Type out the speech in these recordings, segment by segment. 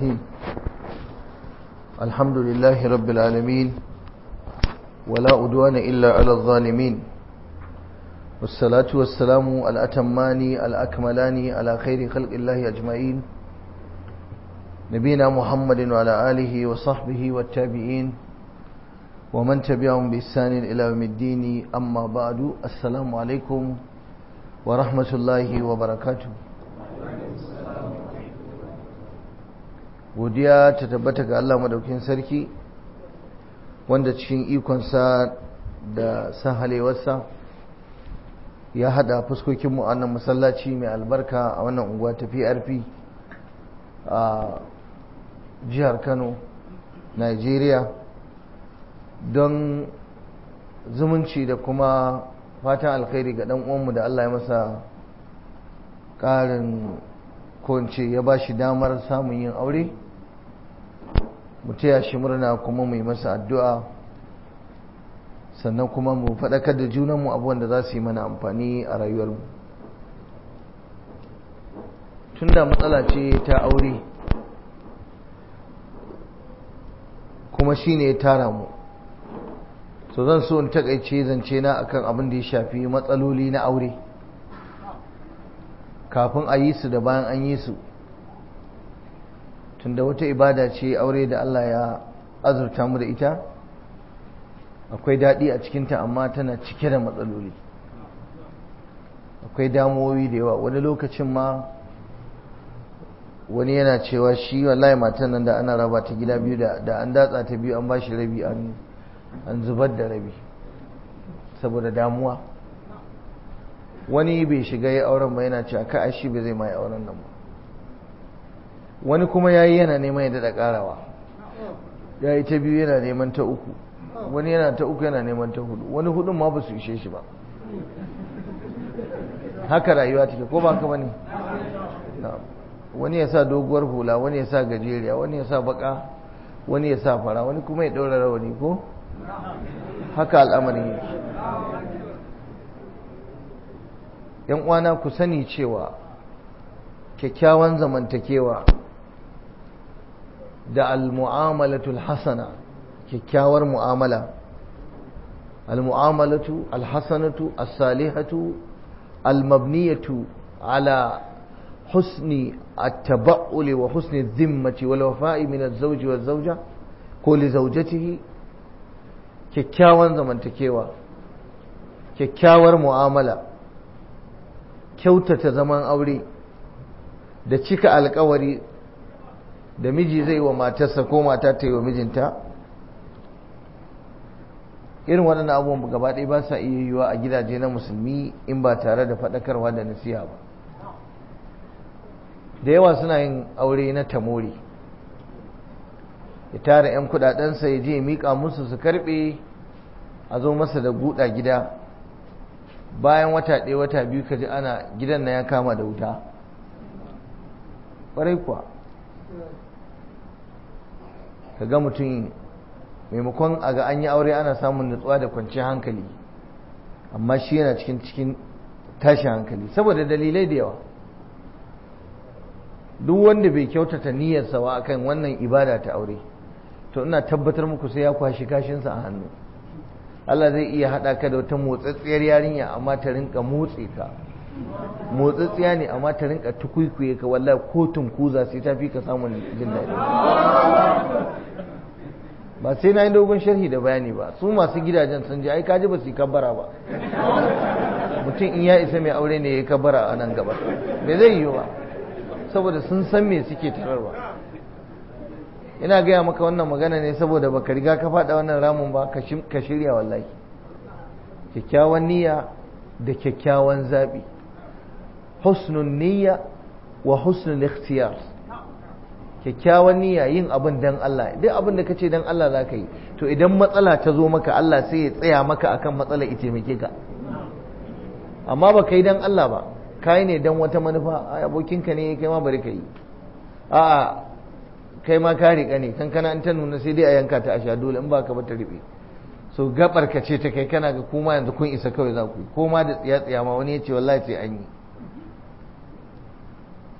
الرحيم الحمد لله رب العالمين ولا أدوان إلا على الظالمين والصلاة والسلام الأتمان الأكملان على خير خلق الله أجمعين نبينا محمد وعلى آله وصحبه والتابعين ومن تبعهم بإحسان إلى يوم الدين أما بعد السلام عليكم ورحمة الله وبركاته godiya ta tabbata ga Allah madaukin sarki wanda cikin ikonsa da sahalewarsa ya hada fuskokinmu a wannan masallaci mai albarka a wannan unguwa ta PRP a jihar Kano Nigeria don zumunci da kuma fatan alkhairi ga dan uwanmu da Allah ya masa ƙarin kowace ya ba shi damar samun yin aure mu taya shi murna kuma mu yi masa addu'a sannan kuma mu faɗakar da junanmu abubuwan da za su yi mana amfani a rayuwarmu tun da matsala ce ta aure kuma shi ne ya tara mu so zan so in takaice zance na akan abin da ya shafi matsaloli na aure kafin a yi su da bayan an yi su tunda wata ibada ce aure da Allah ya azurta mu da ita akwai daɗi a cikinta amma tana cike da matsaloli akwai damuwoyi da yawa wani lokacin ma wani yana cewa shi wallahi matan nan da ana raba ta gida biyu da an datsa ta biyu an bashi rabi an zubar da rabi saboda damuwa wani bai shiga ya auren ba yana cewa ka shi bai zai mai auren nan ba wani kuma ya yi yana neman ya daɗa ƙarawa ya yi ta biyu yana neman ta uku wani yana ta uku yana neman ta hudu wani hudun ma ba su ishe shi ba haka rayuwa take ko ba ka bane wani ya sa doguwar hula wani ya sa gajeriya wani ya sa baka wani ya sa fara wani kuma ya ɗaura rawani ko haka al'amarin yake yan uwana ku sani cewa kyakkyawan zamantakewa da al-mu'amalatul hasana kyakkyawar mu'amala al-mu'amalatu al-hasanatu as-salihatu al-mabniyatu ala husni at-tabaul wa husni adh-dhimmati wal wafa'i min az-zawji waz-zawja ko li zawjatihi kyakkyawan zamantakewa kyakkyawar mu'amala kyautata zaman aure da cika alkawari da miji zai wa matarsa ko mata ta yi wa mijinta irin waɗannan abubuwan gaba ɗaya ba sa iya yiwuwa a gidaje na musulmi in ba tare da faɗakarwa da nasiha ba da yawa suna yin aure na tamori ya tara 'yan kudadensa ya je miƙa musu su karɓe a zo masa da guda gida bayan wata ɗaya wata biyu ka ji ana gidan na ya kama da wuta ƙwarai kuwa ka ga mutum maimakon a ga an yi aure ana samun nutsuwa da kwanciyar hankali amma shi yana cikin cikin tashin hankali saboda dalilai da yawa duk wanda bai kyautata niyyarsa wa akan wannan ibada ta aure to ina tabbatar muku sai ya kwashi kashinsa a hannu Allah zai iya haɗa ka da wata motsatsiyar yarinya amma ta rinka motsi ka motsatsiya ne amma ta rinka tukuikuye ka wallahi ko tunkuza sai ta fi ka samun jin daɗi ba sai na yi dogon sharhi da bayani ba su masu gidajen sun ji ai kaji ba su yi kabbara ba mutum in ya isa mai aure ne ya yi kabbara a nan gaba bai zai yi ba saboda sun san me suke tararwa ina gaya maka wannan magana ne saboda baka riga ka faɗa wannan ramin ba ka shirya wallahi kyakkyawan niyya da kyakkyawan zaɓi husnun niyya wa husnul ikhtiyar kyakkyawan niyya yin abin dan Allah duk abin da kace dan Allah zaka yi to idan matsala ta zo maka Allah sai ya tsaya maka akan matsalar ita taimake ka amma ba kai dan Allah ba kai ne dan wata manufa abokinka ne kai ma bari ka yi a'a kai ma ka riƙa ne kankana in ta nuna sai dai a yanka ta a sha dole in ba ka ba ta riɓe so gabar ka ce ta kai kana ga kuma yanzu kun isa kawai za ku yi ko ma da tsiya tsiya ma wani ya ce wallahi sai an yi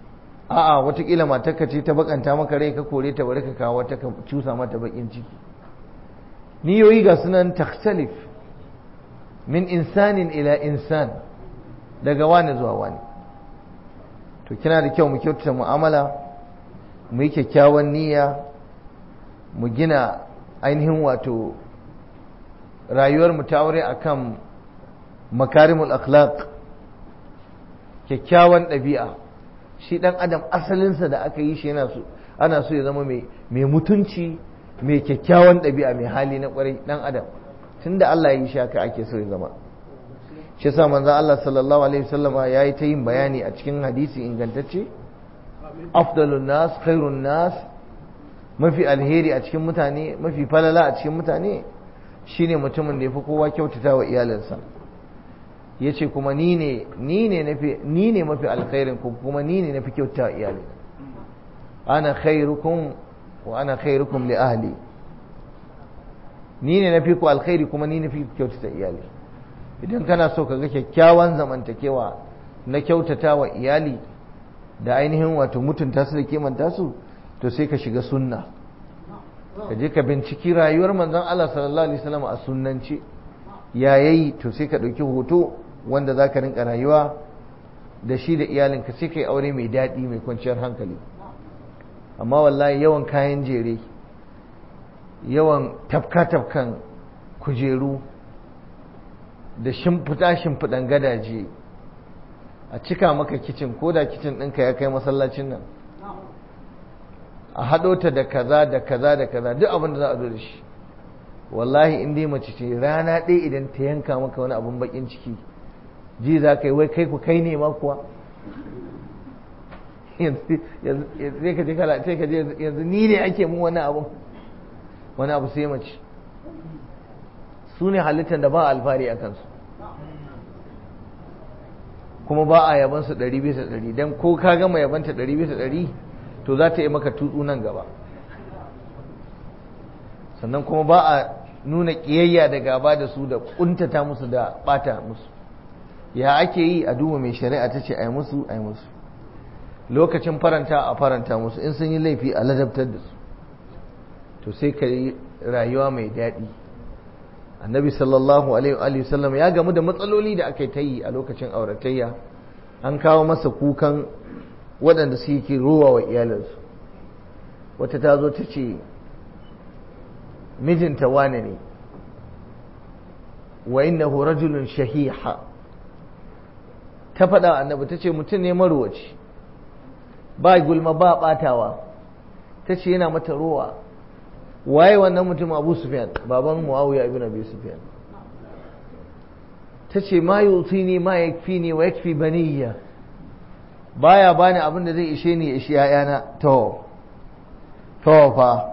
a'a watakila matarka ce ta bakanta maka rai ka kore ta bari ka kawo wata ka cusa mata bakin ciki niyoyi ga sunan takhtalif min insanin ila insan daga wani zuwa wani to kina da kyau mu kyautata mu'amala mu yi kyakkyawan niyya mu gina ainihin wato rayuwar mu ta aure akan makarimul akhlaq kyakkyawan ɗabi'a shi ɗan adam asalinsa da aka yi shi yana so ana so ya zama mai mutunci mai kyakkyawan ɗabi'a mai hali na ƙwarai ɗan adam tun da Allah ya yi shi haka ake so ya zama shi yasa manzon Allah sallallahu alaihi wasallama ya yi ta yin bayani a cikin hadisi ingantacce afdalun nas khairun nas mafi alheri a cikin mutane mafi falala a cikin mutane shine mutumin da ya fi kowa kyautata wa iyalinsa ya ce kuma ni ne ni ne mafi alkhairin ku kuma ni ne nafi kyauta iyali ana khairukum wa ana khairukum li ahli ni ne nafi ku alkhairi kuma ni nafi kyautata iyali idan kana so ka ga kyakkyawan zamantakewa na kyautata wa iyali da ainihin wato mutunta su da kimanta su to sai ka shiga sunna ka je ka binciki rayuwar manzon Allah sallallahu alaihi wasallam a sunnance yayayi to sai ka ɗauki hoto wanda za ka rinka rayuwa da shi da iyalinka sai ka yi aure mai daɗi mai kwanciyar hankali amma wallahi yawan kayan jere yawan tafka-tafkan kujeru da shimfiɗa shimfiɗan gadaje a cika maka kicin ko da kicin ɗinka ya kai masallacin nan a haɗo ta da kaza da kaza da kaza duk abin da za a zo da shi wallahi in dai mace ce rana ɗaya idan ta yanka maka wani abun bakin ciki ji za ka yi wai kai ku kai ne ma kuwa sai ka je kala sai ka je yanzu ni ne ake mun wani abu wani abu sai mace su ne halittar da ba alfahari a kansu kuma ba a yabansu ɗari bisa ɗari don ko ka gama yabanta ɗari bisa ɗari to za ta yi maka tutsu nan gaba sannan kuma ba a nuna ƙiyayya da gaba da su da ƙuntata musu da ɓata musu ya ake yi a duba mai shari'a ta ce a yi musu a yi musu lokacin faranta a faranta musu in sun yi laifi a ladabtar da su to sai ka yi rayuwa mai daɗi annabi sallallahu alaihi wa sallam ya gamu da matsaloli da aka ta yi a lokacin auratayya an kawo masa kukan waɗanda suke rowa wa iyalinsu wata ta zo ta ce mijinta wane ne wa innahu rajulun shahiha ta faɗa annabi ta ce mutum ne marwaci ba gulma ba ɓatawa ta ce yana mata rowa waye wannan mutum abu sufyan baban muawiya ibn abi sufyan ta ce ma yutini ma yakfini wa yakfi baniya baya bani abin da zai ishe ni ya ishi yayana to to fa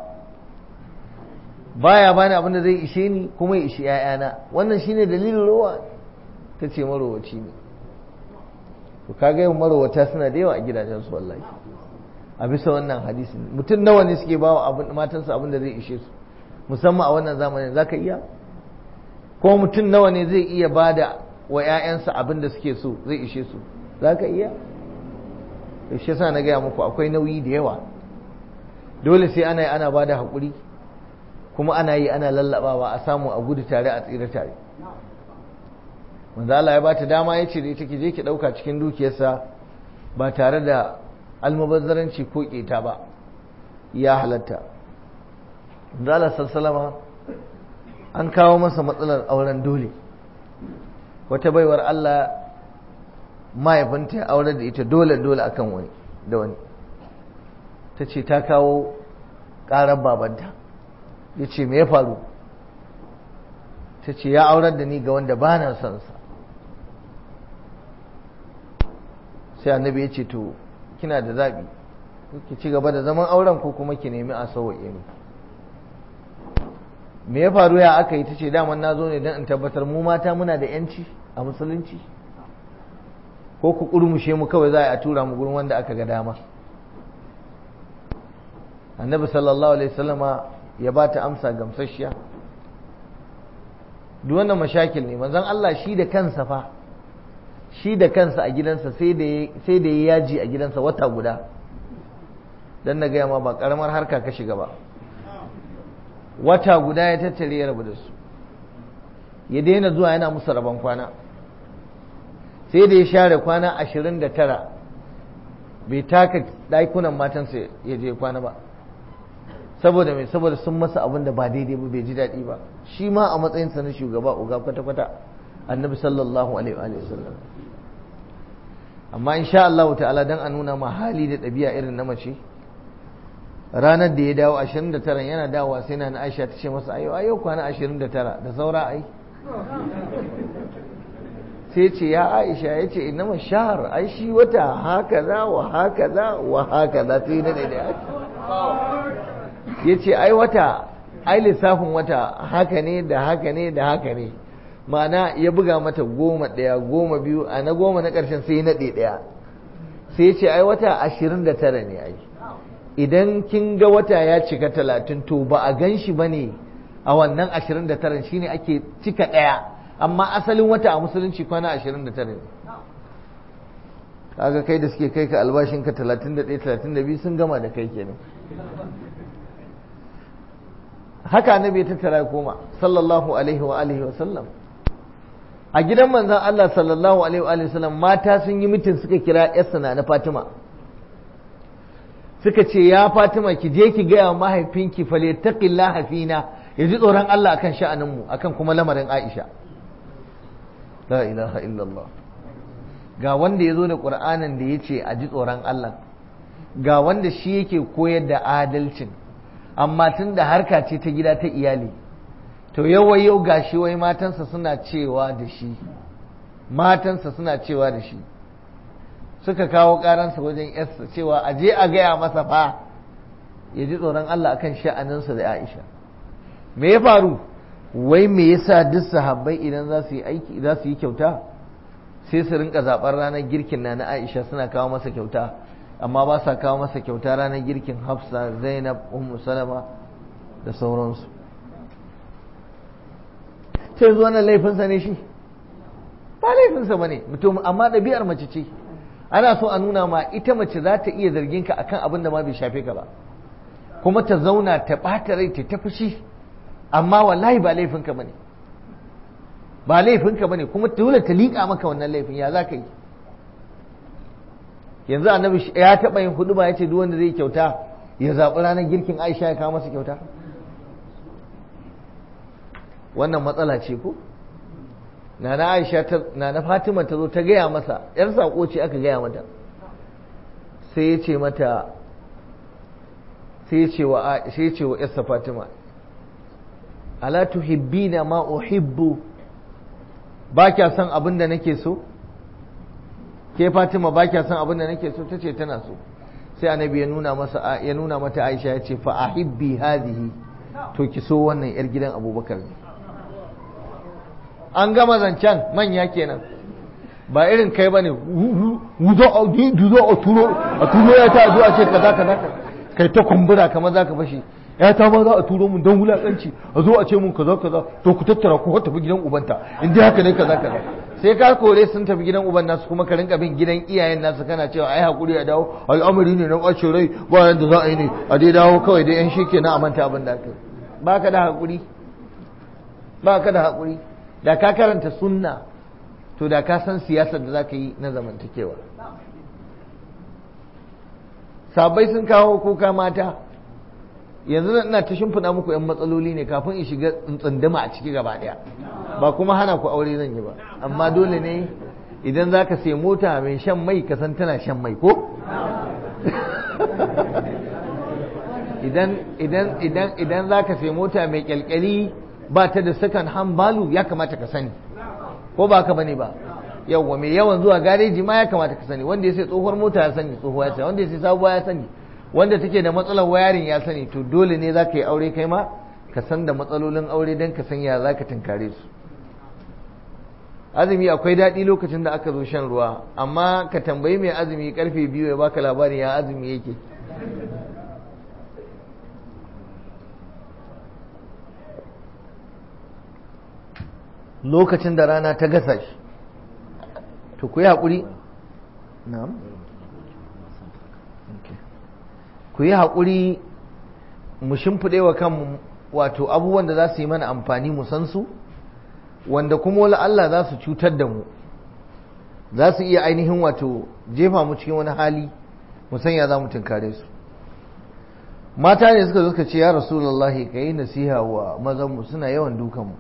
baya bani abin da zai ishe ni kuma ya ishi ‘ya'yana wannan shine dalilin rowa ta ce marowaci ne to kaga yin marowata suna da yawa a gidajensu wallahi a bisa wannan hadisi mutum nawa ne suke bawa abin matansu abin da zai ishe su musamman a wannan zamanin za ka iya ko mutum nawa ne zai iya bada wa ‘ya'yansa abin da suke so zai ishe su za ka iya shi yasa na gaya muku akwai nauyi da yawa dole sai ana yi ana bada haƙuri kuma ana yi ana lallabawa a samu a gudu tare a tsira tare manzo Allah ya bata dama ya ce da ita ki je ki dauka cikin dukiyarsa ba tare da almubazzaranci ko keta ba ya halatta manzo Allah sallama an kawo masa matsalar auren dole wata baiwar Allah mahaifinta ya aure da ita dole dole akan wani da wani ta ce ta kawo ƙarar babanta ya ce me ya faru ta ce ya aurar da ni ga wanda ba na son sa sai annabi ya ce to kina da zaɓi ki ci gaba da zaman auren ko kuma ki nemi a sauwaƙe ni me ya faru ya aka yi ta ce daman na zo ne don in tabbatar mu mata muna da yanci a musulunci ko ku ƙurmushe mu kawai za a tura mu gurin wanda aka ga dama annabi sallallahu alaihi wasallama ya ba ta amsa gamsasshiya duk wannan mashakil ne manzon Allah shi da kansa fa shi da kansa a gidansa sai da sai da ya yaji a gidansa wata guda don na gaya ma ba karamar harka ka shiga ba wata guda ya tattare ya rabu da su ya daina zuwa yana musu rabon kwana sai da ya share kwana ashirin da tara bai taka ɗakunan matansa ya je kwana ba saboda mai saboda sun masa abin da ba daidai ba bai ji daɗi ba shi ma a matsayinsa na shugaba uga kwata-kwata annabi sallallahu alaihi wa sallam amma insha Allah ta'ala dan a nuna ma hali da ɗabi'a irin na mace ranar da ya dawo 29 yana dawowa sai na Aisha ta ce masa ayo ayo kwana 29 da saura ai sai ce ya Aisha ya ce inama shahar ai shi wata haka za wa haka za wa haka za ta yi na daidai ya ce ai wata ai lissafin wata haka ne da haka ne da haka ne ma'ana ya buga mata goma ɗaya goma biyu a na goma na ƙarshen sai na ɗaya sai ya ce ai wata ashirin da tara ne ai idan kin ga wata ya cika talatin to ba a gan shi ba ne a wannan ashirin da tara shine ake cika ɗaya amma asalin wata a musulunci kwana ashirin da tara ne kaga kai da suke kai ka albashinka talatin da ɗaya talatin da biyu sun gama da kai kenan haka annabi ya tattara koma sallallahu alaihi wa alihi wa sallam a gidan manzon Allah sallallahu alaihi wa alihi wa sallam mata sun yi mitin suka kira yarsa na Fatima suka ce ya Fatima ki je ki gaya mahaifinki falyattaqillaha fina ya ji tsoron Allah akan sha'anin mu akan kuma lamarin Aisha la ilaha illallah ga wanda ya zo da Qur'anin da ya ce a ji tsoron Allah ga wanda shi yake koyar da adalcin amma tun da harka ce ta gida ta iyali to yau yau gashi wai matansa suna cewa da shi matansa suna cewa da shi suka kawo karansa wajen yarsa cewa a je a gaya masa fa ya ji tsoron Allah akan sha'aninsa da Aisha me ya faru wai me yasa duk sahabbai idan za su yi aiki za su yi kyauta sai su rinka zaɓar ranar girkin na na Aisha suna kawo masa kyauta amma ba sa kawo masa kyauta ranar girkin hafsa zainab ummu salama da sauransu sai zuwa nan laifinsa ne shi ba laifinsa ba ne mutum amma ɗabi'ar mace ce ana so a nuna ma ita mace za ta iya zargin ka akan abin da ma bai shafe ka ba kuma ta zauna ta ɓata rai ta tafi shi amma wallahi ba laifinka ba ne ba laifinka ba ne kuma dole ta liƙa maka wannan laifin ya za ka yi yanzu annabi ya taɓa yin hudu ba ya ce duk wanda zai kyauta ya zaɓi ranar girkin aisha ya kawo masa kyauta wannan matsala ce ko nana aisha ta nana fatima ta zo ta gaya masa yar sako ce aka gaya mata sai ya ce mata sai ya ce wa sai ya ce wa yarsa fatima ala tuhibbina ma uhibbu ba kya son abin da nake so ke Fatima ba kya son abin da nake so tace tana so sai annabi ya nuna masa ya nuna mata Aisha ya ce fa ahibbi hadhihi to ki so wannan yar gidan Abubakar ne an gama zancen manya kenan ba irin kai bane wuzo a duzo a turo a turo ya ta zuwa ce kaza kaza kai ta kumbura kamar zaka fashi ya ta ma za a turo mun don wulakanci a zo a ce mun kaza kaza to ku tattara ku tafi gidan ubanta in dai haka ne kaza kaza sai ka kore sun tafi gidan uban nasu kuma ka rinka bin gidan iyayen nasu kana cewa ai hakuri a dawo al'amari ne na ɓacin rai ba yanda za a yi ne a dai dawo kawai dai yan shi ke na amanta abin da aka ba ka da hakuri ba ka da hakuri da ka karanta sunna to da ka san siyasar da za ka yi na zamantakewa sabai sun kawo kuka mata yanzu ina ta shimfiɗa muku 'yan matsaloli ne kafin in shiga tsunduma a ciki gaba ɗaya ba kuma hana ku aure zan yi ba amma dole ne idan za ka sai mota mai shan mai ka san tana shan mai ko idan idan idan idan za ka sai mota mai kyalkyali ba ta da second hand value ya kamata ka sani ko ba ka bane ba yawwa mai yawan zuwa gareji ma ya kamata ka sani wanda ya sai tsohuwar mota ya sani tsohuwa ya sani wanda ya sai sabuwa ya sani wanda take da matsalar wayarin ya sani to dole ne za ka yi aure kai ma ka san da matsalolin aure don ka san ya za ka tunkare su azumi akwai daɗi lokacin da aka zo shan ruwa amma ka tambayi mai azumi karfe biyu ya baka labarin ya azumi yake lokacin da rana ta gasa shi to ku yi haƙuri na'am ku ku yi haƙuri mu shimfiɗe wa kanmu wato abubuwan da za su yi mana amfani mu san su wanda kuma wala Allah za su cutar da mu za su iya ainihin wato jefa mu cikin wani hali mu sanya za mu tunkare su mata ne suka zo suka ce ya rasulullahi ka yi nasiha wa mazanmu suna yawan dukanmu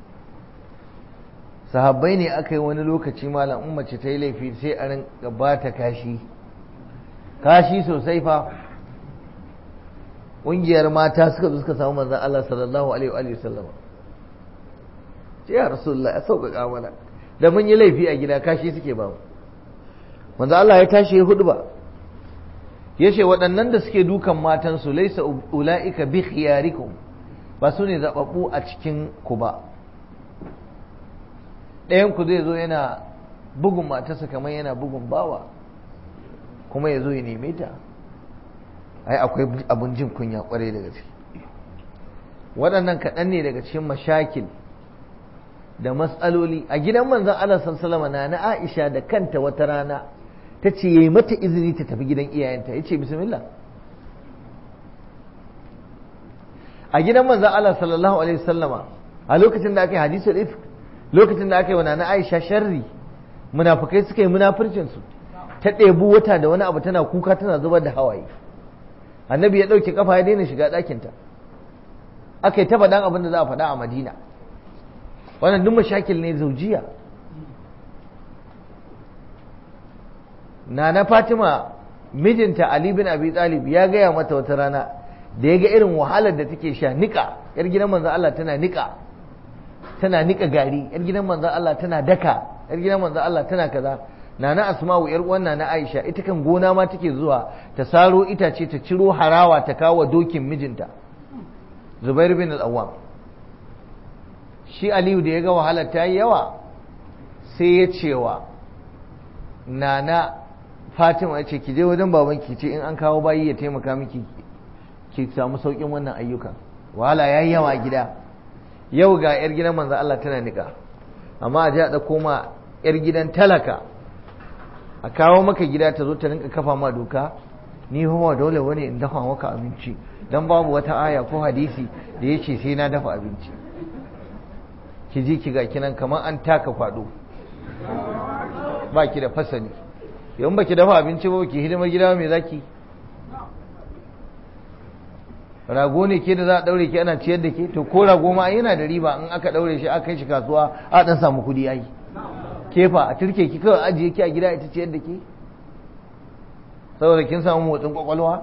sahabbai ne aka yi wani lokaci malam in mace ta yi laifi sai a rinka ba ta kashi kashi sosai fa ƙungiyar mata suka zo suka samu manzan Allah sallallahu alaihi wa sallam ce ya rasulullah ya sauƙaƙa mana da mun yi laifi a gida kashi suke ba mu manzan Allah ya tashi ya hudu ba ya ce waɗannan da suke dukan matansu laisa ula'ika bi khiyarikum ba su ne zaɓaɓɓu a cikin ku ba ɗayan ku zai zo yana bugun matarsa kamar yana bugun bawa kuma ya zo ya neme ta ai akwai abun jin kunya kwarai da gaske waɗannan kaɗan ne daga cikin mashakil da matsaloli a gidan manzon Allah sallallahu na na Aisha da kanta wata rana ta ce yayi mata izini ta tafi gidan iyayenta yace bismillah a gidan manzon Allah sallallahu alaihi wasallama a lokacin da aka yi hadisul ifk lokacin da aka yi wa na Aisha sharri munafukai suka yi munafircin su ta ɗebu wata da wani abu tana kuka tana zubar da hawaye annabi ya ɗauke kafa ya daina shiga ɗakinta aka yi ta faɗan abin da za a faɗa a madina wannan duk mashakil ne zaujiya nana fatima mijinta ali bin abi talib ya gaya mata wata rana da ya ga irin wahalar da take sha nika yar gidan manzon Allah tana nika tana nika gari yar gidan manzon Allah tana daka yar gidan manzon Allah tana kaza nana asma'u yar uwan nana aisha ita kan gona ma take zuwa ta saro itace ta ciro harawa ta kawo dokin mijinta zubair bin al-awwam shi aliyu da ya ga wahalar ta yi yawa sai ya cewa nana fatima ya ce ki je wajen baban ki ce in an kawo bayi ya taimaka miki ki samu saukin wannan ayyukan wahala ya yi yawa gida yau ga yar gidan manzo Allah tana nika amma a ji a ɗauko ma yar gidan talaka a kawo maka gida ta zo ta rinka kafa ma doka ni kuma dole wani in dafa maka abinci dan babu wata aya ko hadisi da ya ce sai na dafa abinci ki ji ki ga kinan kamar an taka kwado ba ki da fasali yawan ba ki dafa abinci ba ki hidimar gida mai zaki rago ne ke da za a daure ki ana ciyar da ke to ko rago ma yana da riba in aka daure shi aka kai shi kasuwa a dan samu kudi ai kefa a turke ki kawai ajiye ki a gida ita ciyar da ke saboda kin samu motsin kwakwalwa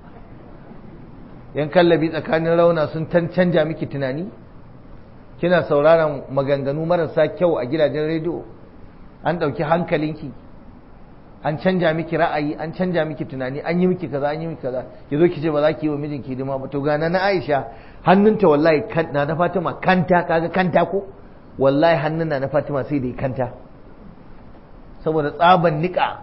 yan kallabi tsakanin rauna sun canja miki tunani kina sauraron maganganu marasa kyau a gidajen rediyo an ɗauki hankalinki an canja miki ra'ayi an canja miki tunani an yi miki kaza an yi miki kaza ki zo ki ce ba za ki yi wa mijinki hidima ba to gana na Aisha hannunta wallahi na na Fatima kanta kaga kanta ko wallahi hannun na na Fatima sai da kanta saboda tsaban nika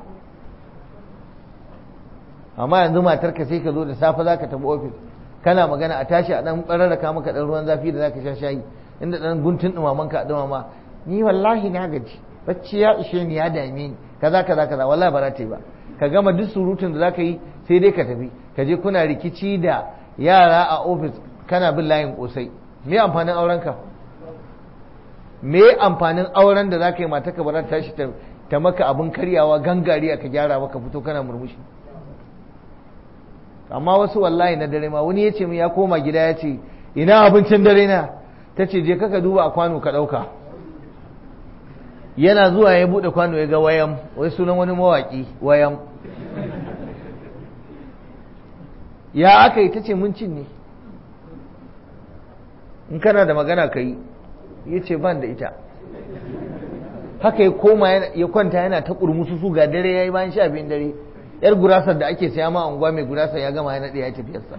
amma yanzu matarka sai ka zo da safe za ka tafi ofis kana magana a tashi a dan bararraka maka dan ruwan zafi da zaka sha shayi inda dan guntun dumaman ka dumama ni wallahi na gaji bacci ya ishe ni ya dame ni kaza kaza kaza wallahi ba za ta yi ba ka gama duk surutun da zaka yi sai dai ka tafi ka je kuna rikici da yara a ofis kana bin layin kosai me amfanin auren ka me amfanin auren da zaka yi mata ka ba za ta tashi ta maka abin karyawa gangariya ka gyara maka fito kana murmushi amma wasu wallahi na dare ma wani ya ce ya koma gida ya ce ina abincin dare na ta ce je kaka duba a kwano ka ɗauka yana zuwa ya buɗe kwano ya ga wayam wai sunan wani mawaƙi wayam ya aka yi ta ce mun cin ne in kana da magana ka yi ya ce ban da ita haka ya koma ya kwanta yana ta ƙurmusu su ga dare ya yi bayan sha biyun dare yar gurasar da ake saya ma unguwa mai gurasar ya gama ya naɗe ya tafiyarsa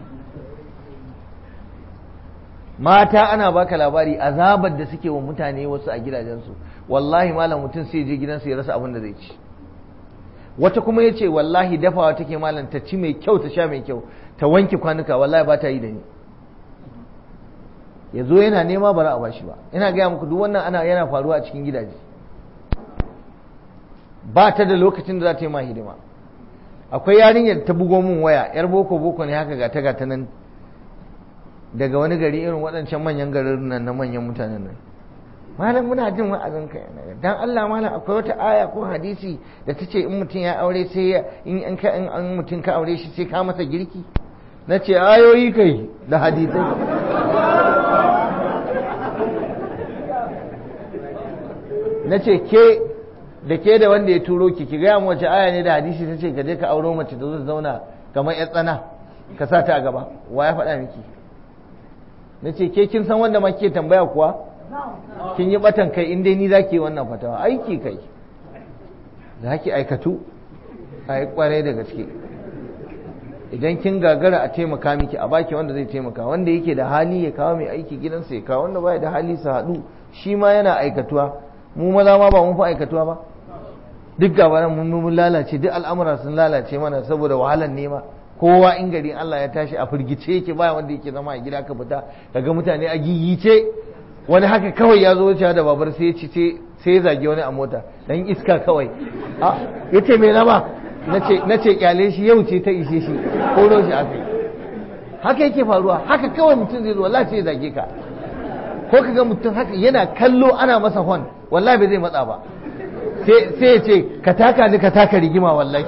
mata ana baka labari azabar da suke wa mutane wasu a gidajensu wallahi malam mutum sai je gidansu ya rasa abin da zai ci wata kuma ya ce wallahi dafawa take malam ta ci mai kyau ta sha mai kyau ta wanke kwanuka wallahi ba ta yi da ni ya zo yana nema bara a bashi ba ina gaya muku duk wannan ana yana faruwa a cikin gidaje ba ta da lokacin da za ta yi ma hidima akwai yarinyar ta bugo min waya yar boko boko ne haka gata gata nan daga wani gari irin waɗancan manyan garin nan na manyan mutanen nan malam muna jin wa'azin ka dan Allah malam akwai wata aya ko hadisi da ta ce in mutum ya aure sai in in ka in an mutum ka aure shi sai ka masa girki na ce ayoyi kai da hadisai na ce ke da ke da wanda ya turo ki ki gaya mu wace aya ne da hadisi ta ce ka je ka auro mace da zai zauna kamar ya tsana ka sa ta a gaba wa ya faɗa miki na ce ke kin san wanda ma ke tambaya kuwa kin yi batan kai in dai ni za ki yi wannan fatawa aiki kai za ki aikatu a yi kwarai da gaske idan kin gagara a taimaka miki a baki wanda zai taimaka wanda yake da hali ya kawo mai aiki gidansa ya kawo wanda baya da hali su haɗu shi ma yana aikatuwa mu maza ma ba mun fi aikatuwa ba duk gaba nan mun mun lalace duk al'amura sun lalace mana saboda wahalar nema kowa in gari Allah ya tashi a firgice yake baya wanda yake zama a gida ka fita kaga mutane a gigice wani haka kawai ya zo wucewa da babar sai ya ci sai ya zage wani a mota dan iska kawai a yace me nama nace nace kyale shi yau ce ta ishe shi ko shi aka haka yake faruwa haka kawai mutum zai zo wallahi sai ya zage ka ko kaga mutum haka yana kallo ana masa hon wallahi bai zai matsa ba sai ya ce ka taka ni ka taka rigima wallahi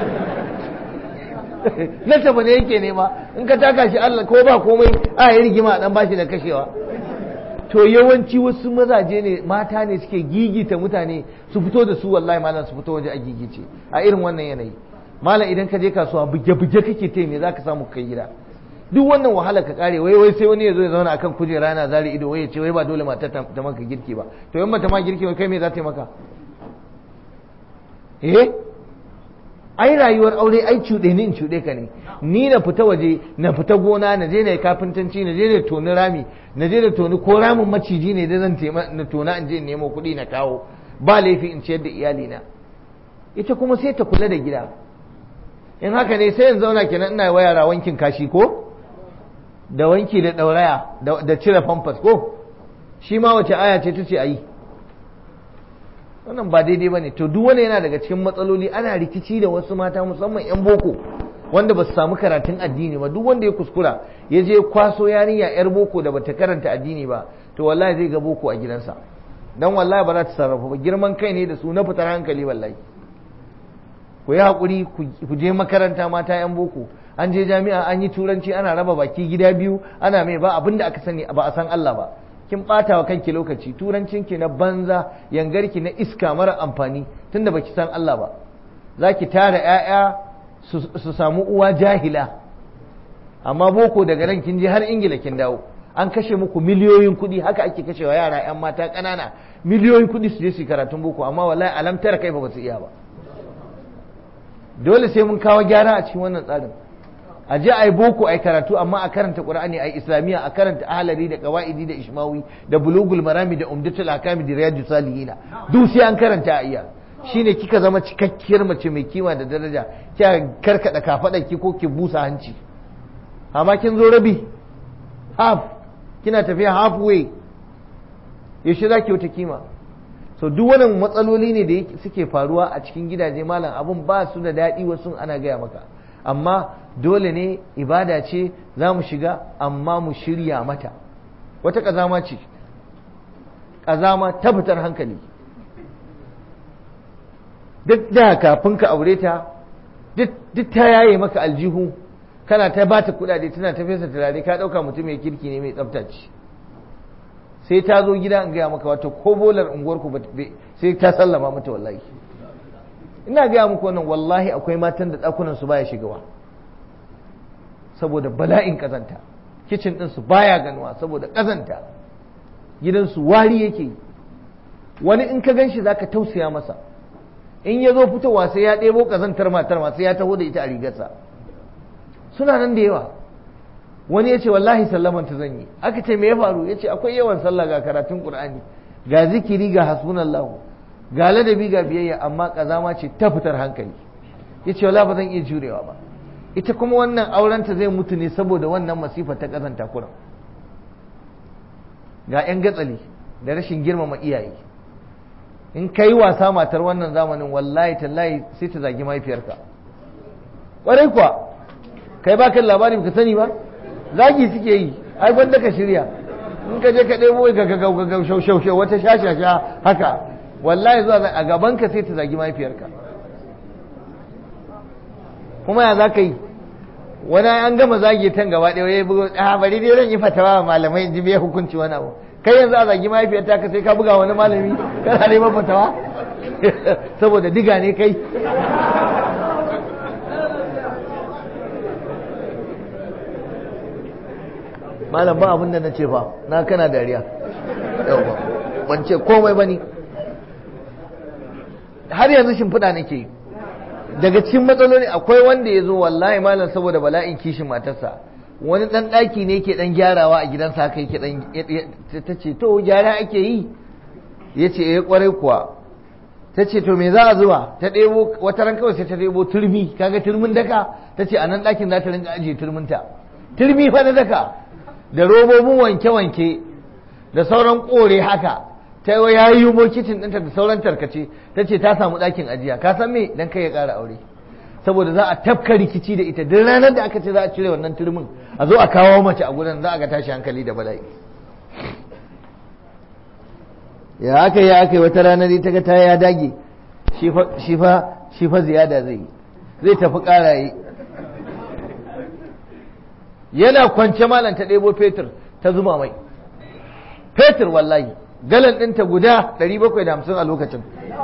na tafi ne yake nema in ka taka shi Allah ko ba komai a yi rigima dan bashi da kashewa to yawanci wasu mazaje ne mata ne suke gigita mutane su fito da su wallahi malam su fito waje a gigice a irin wannan yanayi malam idan ka je kasuwa buge-buge kake te me zaka samu kai gida duk wannan wahala ka kare wai wai sai wani ya zo ya zauna akan kujera yana zari ido wai ya ce wai ba dole matar ta maka girki ba to yan mata ma girki wai kai me za ta yi maka eh ai rayuwar aure ai cuɗe ni in cuɗe ka ne ni na fita waje na fita gona na je na yi kafintanci na je na toni rami na je na toni ko ramin maciji ne da zan tema na tona in je in nemo kuɗi na kawo ba laifi in ciyar da iyalina ita kuma sai ta kula da gida in haka ne sai in zauna kenan ina wa yara wankin kashi ko da wanki da ɗauraya da cire famfas ko shi ma wace aya ce ta ce a yi wannan ba daidai ba ne to duk wani yana daga cikin matsaloli ana rikici da wasu mata musamman 'yan boko wanda ba su samu karatun addini ba duk wanda ya kuskura ya je kwaso yarinya 'yar boko da bata karanta addini ba to wallahi zai ga boko a gidansa dan wallahi ba za ta sarrafa ba girman kai ne da su na fitar hankali wallahi ku yi haƙuri ku je makaranta mata 'yan boko an je jami'a an yi turanci ana raba baki gida biyu ana mai ba abin da aka sani ba a san Allah ba kin ɓata wa kanki lokaci turancinki na banza yangarki na iska mara amfani tunda baki san Allah ba za ki tara 'ya'ya su samu uwa jahila amma boko daga nan kin je har ingila kin dawo an kashe muku miliyoyin kuɗi haka ake kashewa yara 'yan mata ƙanana miliyoyin kuɗi su je su karatun boko amma wallahi alamtar kai ba su iya ba dole sai mun kawo gyara a cikin wannan tsarin a je a yi boko a yi karatu amma a karanta qur'ani a yi islamiyya a karanta ahalari da qawaidi da ishmawi da bulugul marami da umdatul akami da riyadu salihina duk sai an karanta a iya shine kika zama cikakkiyar mace mai kima da daraja kika karkada kafadar ki ko ki busa hanci amma kin zo rabi half kina tafiya halfway yaushe zaki wata kima so duk wannan matsaloli ne da suke faruwa a cikin gidaje malam abun ba su da daɗi wasu ana gaya maka amma dole ne ibada ce za mu shiga amma mu shirya mata wata ƙazama ce ƙazama ta fitar hankali duk da kafin ka aure ta duk ta yaye maka aljihu kana ta bata kuɗaɗe tana ta fesa turare ka ɗauka mutum mai kirki ne mai tsafta ce sai ta zo gida in gaya maka wato ko bolar unguwarku sai ta sallama mata wallahi ina gaya muku wannan wallahi akwai matan da ɗakunan su baya shigawa saboda bala'in ƙazanta kicin ɗinsu baya ganuwa saboda ƙazanta gidansu wari yake wani in ka gan shi zaka tausaya masa in ya zo fitowa sai ya ɗebo ƙazantar matar ma sai ya taho da ita a rigarsa suna nan da yawa wani ya ce wallahi sallaman ta zan yi aka ce me ya faru ya ce akwai yawan sallah ga karatun qur'ani ga zikiri ga hasbunallahu ga ladabi ga biyayya amma kazama ce ta fitar hankali ya ce wala ba zan iya jurewa ba ita kuma wannan aurenta zai mutu ne saboda wannan masifa ta kazanta kuran ga 'yan gatsali da rashin girmama iyaye in ka yi wasa matar wannan zamanin wallahi tallahi sai ta zagi mahaifiyarka ƙwarai kuwa kai ba kan labari ka sani ba zagi suke yi ai gwanda ka shirya in ka je ka ɗebo ga ga ga ga shau shau shau wata shashasha haka wallahi zuwa a gaban ka sai ta zagi mahaifiyarka kuma ya za ka yi wani an gama zagi tan gaba ɗaya ya bugo a bari dai zan yi fatawa malamai in ji me hukunci wani abu kai yanzu a zagi mahaifiyarta ka sai ka buga wani malami kana neman fatawa saboda diga ne kai malam ba abin da na ce fa na kana dariya yauwa ban ce komai ba ni har yanzu shimfiɗa nake yi daga cikin matsaloli akwai wanda ya zo wallahi malam saboda bala'in kishin matarsa wani ɗan ɗaki ne ke ɗan gyarawa a gidansa haka yake ɗan ta ce to gyara ake yi ya ce ya kwarai kuwa ta ce to me za a zuba ta ɗebo wata ran kawai sai ta ɗebo turmi kaga turmin daka ta ce a nan ɗakin za ta rinka ajiye turminta turmi fa na daka da robobin wanke-wanke da sauran kore haka ta yi ya yi bokitin ɗinta da sauran tarkace ta ce ta samu ɗakin ajiya ka san me dan kai ya ƙara aure saboda za a tafka rikici da ita duk ranar da aka ce za a cire wannan turmin a zo a kawo mace a gudan za a ga tashi hankali da bala'i ya aka yi aka yi wata ranar ta ga ta ya dage shi fa ziyada zai yi zai tafi ƙara yi yana kwance malam ta ɗebo fetur ta zuba mai fetur wallahi galan ɗinta guda 750 a lokacin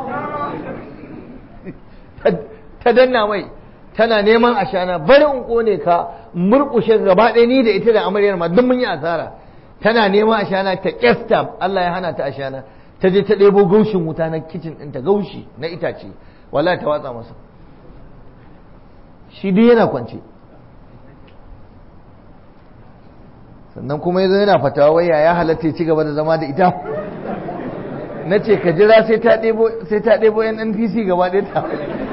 ta danna mai tana neman ashana bari in kone ka murkushe gaba ɗaya ni da ita da amaryar ma duk mun yi asara tana neman ashana ta kyasta Allah ya hana ta ashana ta je ta ɗebo gaushin wuta na kicin ɗinta gaushi na itace wallahi ta watsa masa shi duk yana kwance sannan kuma yazo yana fatawa waya ya halatta ya ci gaba da zama da ita na ce ka jira sai ta ɗebo sai ta ɗebo yan NPC gaba ɗaya ta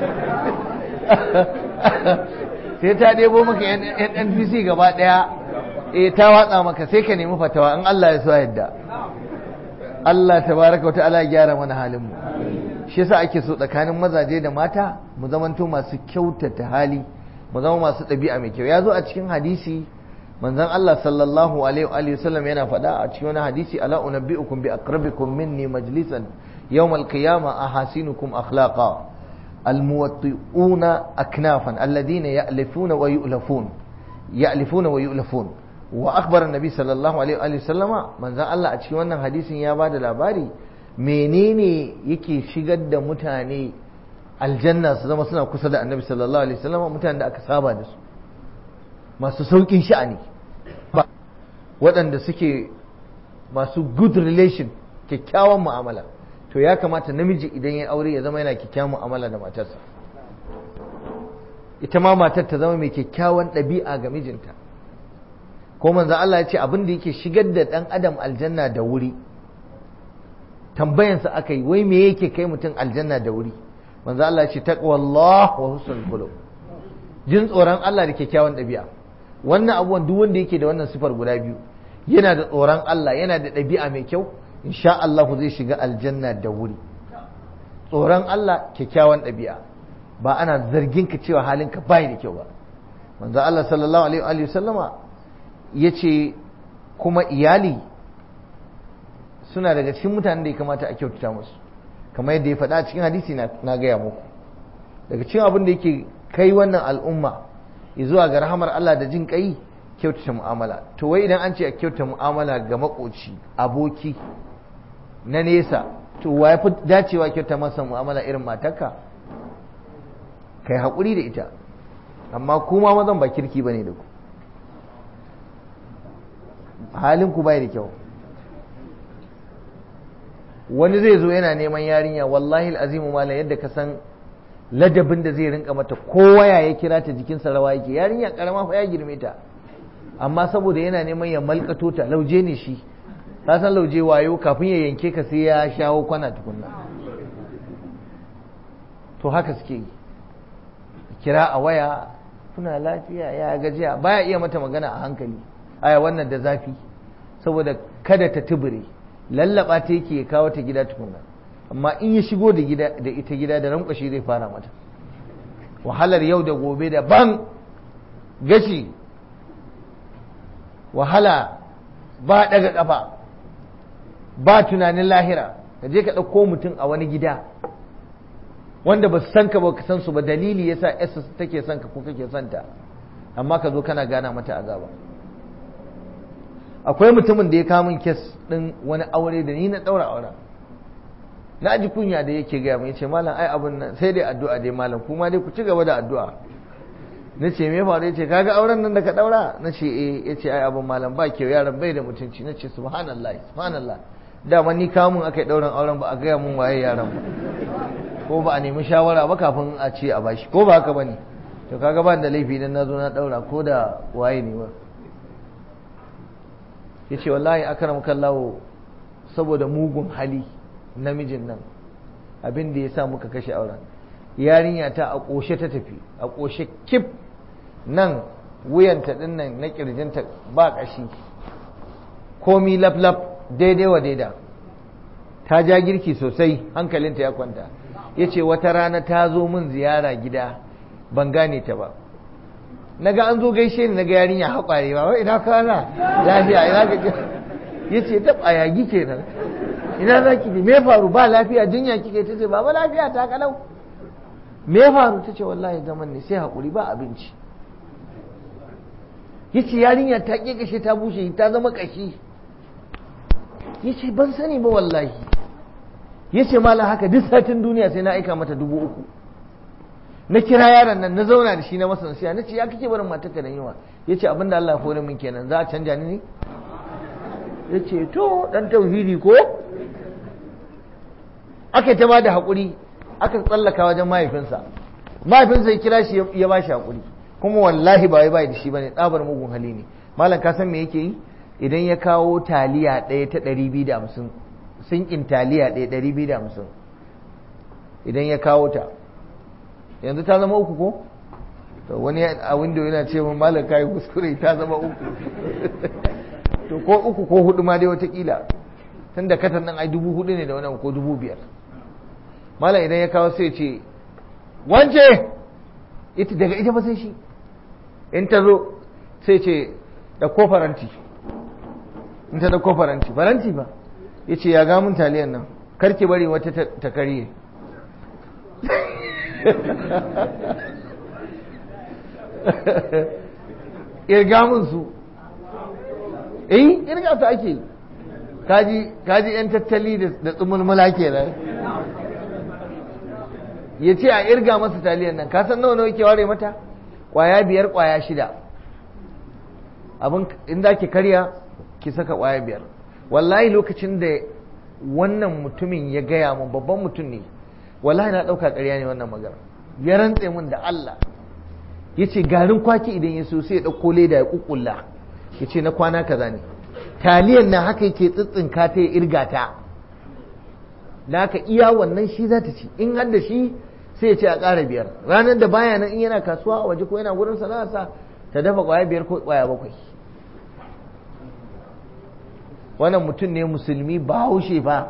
sai ta ɗebo maka yan NPC gaba ɗaya eh ta watsa maka sai ka nemi fatawa in Allah ya so yadda Allah tabaraka wa ta'ala ya gyara mana halin mu shi yasa ake so tsakanin mazaje da mata mu zamanto masu kyautata hali mu zama masu ɗabi'a mai kyau ya zo a cikin hadisi manzon Allah sallallahu alaihi wa sallam yana faɗa a cikin wani hadisi ala unabbi'ukum bi aqrabikum minni majlisan yawm al-qiyamah ahasinukum akhlaqa almuwatti'una aknafan alladhina ya'lifuna wa yu'lafun ya'lifuna wa yu'lafun wa akhbara an-nabi sallallahu alaihi wa sallama manzon Allah a cikin wannan hadisin ya bada labari menene yake shigar da mutane aljanna su zama suna kusa da annabi sallallahu alaihi wasallam mutanen da aka saba da su masu saukin sha'ani waɗanda suke masu good relation kyakkyawan mu'amala to ya kamata namiji idan ya aure ya zama yana kyakkyawan mu'amala da matarsa ita ma matar ta zama mai kyakkyawan ɗabi'a ga mijinta ko manzo Allah ya ce abin da yake shigar da ɗan adam aljanna da wuri tambayansa aka yi wai me yake kai mutum aljanna da wuri manzo Allah ya ce taqwallah wa husnul khuluq jin tsoron Allah da kyakkyawan ɗabi'a wannan abubuwan duk wanda yake da wannan sifar guda biyu yana da tsoron Allah yana da ɗabi'a mai kyau insha Allah zai shiga aljanna da wuri tsoron Allah kyakkyawan ɗabi'a ba ana zargin ka cewa halinka bai da kyau ba manzo Allah sallallahu alaihi wa sallama yace kuma iyali suna daga cikin mutanen da ya kamata a kyautata musu kamar yadda ya faɗa cikin hadisi na gaya muku daga cikin abin da yake kai wannan al'umma zuwa ga rahamar Allah da jin kai kyautata mu'amala to wai idan an ce a kyautata mu'amala ga makoci aboki na nesa to wa ya fi dacewa kyauta masa mu'amala irin matarka kai haƙuri da ita amma kuma mazan ba kirki bane da ku halin ku bai da kyau wani zai zo yana neman yarinya wallahi azimu mala yadda ka san ladabin da zai rinka mata kowa ya kira ta jikinsa rawa yake yarinya karama fa ya girme ta amma saboda yana neman ya malkato ta lauje ne shi ka san lauje wayo kafin ya yanke ka sai ya shawo kwana tukunna to haka suke yi kira a waya kuna lafiya ya gajiya baya iya mata magana a hankali aya wannan da zafi saboda kada ta tubure lallaba ta yake ya kawo ta gida tukunna amma in ya shigo da gida da ita gida da rankwashi zai fara mata wahalar yau da gobe daban gashi wahala ba daga kafa ba tunanin lahira ka je ka ɗauko mutum a wani gida wanda ba su san ka ba ka san su ba dalili yasa yasa take son ka ko kake son ta amma ka zo kana gana mata azaba akwai mutumin da ya kamun kes ɗin wani aure da ni na ɗaura auren na ji kunya da yake gaya mai ce malam ai abun nan sai dai addu'a dai malam kuma dai ku ci gaba da addu'a na ce me faru yace kaga auren nan da ka daura na ce eh yace ai abun malam ba kyau yaran bai da mutunci na ce subhanallah subhanallah dama ni kamun aka yi dauran auren ba a gaya mun waye yaran ba ko ba a nemi shawara ba kafin a ce a bashi ko ba haka bane to kaga ba da laifi dan nazo na daura ko da waye ne ba yace wallahi akramakallahu saboda mugun hali namijin nan abin da ya sa muka kashe auren yarinya ta a ƙoshe ta tafi a ƙoshe kif nan wuyanta ɗin nan na ƙirjinta ba ƙashi komi laf-laf daidai wa daida ta ja girki sosai hankalinta ya kwanta ya ce wata rana ta zo min ziyara gida ban gane ta ba na ga an zo gaishe ni na ga yarinya haƙware ba wai ina kwana lafiya ina ga ya ce tab a yagi kenan ina za ki me faru ba lafiya jinya kike ta ce baba lafiya ta kalau me faru ta ce wallahi zaman ne sai haƙuri ba abinci ya ce yarinya ta ƙi kashe ta bushe ta zama ƙashi ya ce ban sani ba wallahi ya ce mala haka duk satin duniya sai na aika mata dubu uku na kira yaron nan na zauna da shi na masa nasiya na ce ya kake barin matarka da yawa ya ce abinda Allah ya hore min kenan za a canja ni ne ya ce to dan tauhidi ko aka ta ba da haƙuri aka tsallaka wajen mahaifinsa mahaifinsa ya kira shi ya ba shi haƙuri kuma wallahi ba wai bai da shi bane tsabar mugun hali ne malam ka san me yake yi idan ya kawo taliya ɗaya ta ɗari biyu da hamsin sinkin taliya ɗaya ɗari biyu da hamsin idan ya kawo ta yanzu ta zama uku ko to wani a window yana ce min malam kai kuskure ta zama uku to ko uku ko hudu ma dai watakila tun da katan nan ai dubu hudu ne da wani ko dubu biyar malam idan ya kawo sai ce wance ita daga ita ba sai shi in ta zo sai ce da ko faranti in ta da ko faranti faranti ba ya ce ya gamun taliyan nan karki bari wata ta karye irga mun su eh irga su ake kaji kaji yan tattali da tsumulmula kenan ya ce a irga masa taliyan nan ka san nawa nawa ke ware mata kwaya biyar kwaya shida abin in za ki karya ki saka kwaya biyar wallahi lokacin da wannan mutumin ya gaya mun babban mutum ne wallahi na ɗauka ƙarya ne wannan magana ya rantse mun da Allah ya ce garin kwaki idan ya so sai ya ɗauko leda ya ƙuƙulla ya ce na kwana kaza ne taliyan na haka yake tsitsinka ta ya irga ta da haka iya wannan shi za ta ci in har da shi sai ya ce a ƙara biyar ranar da baya nan in yana kasuwa a waje ko yana gurin sana'arsa ta dafa ƙwaya biyar ko ƙwaya bakwai wannan mutum ne musulmi bahaushe ba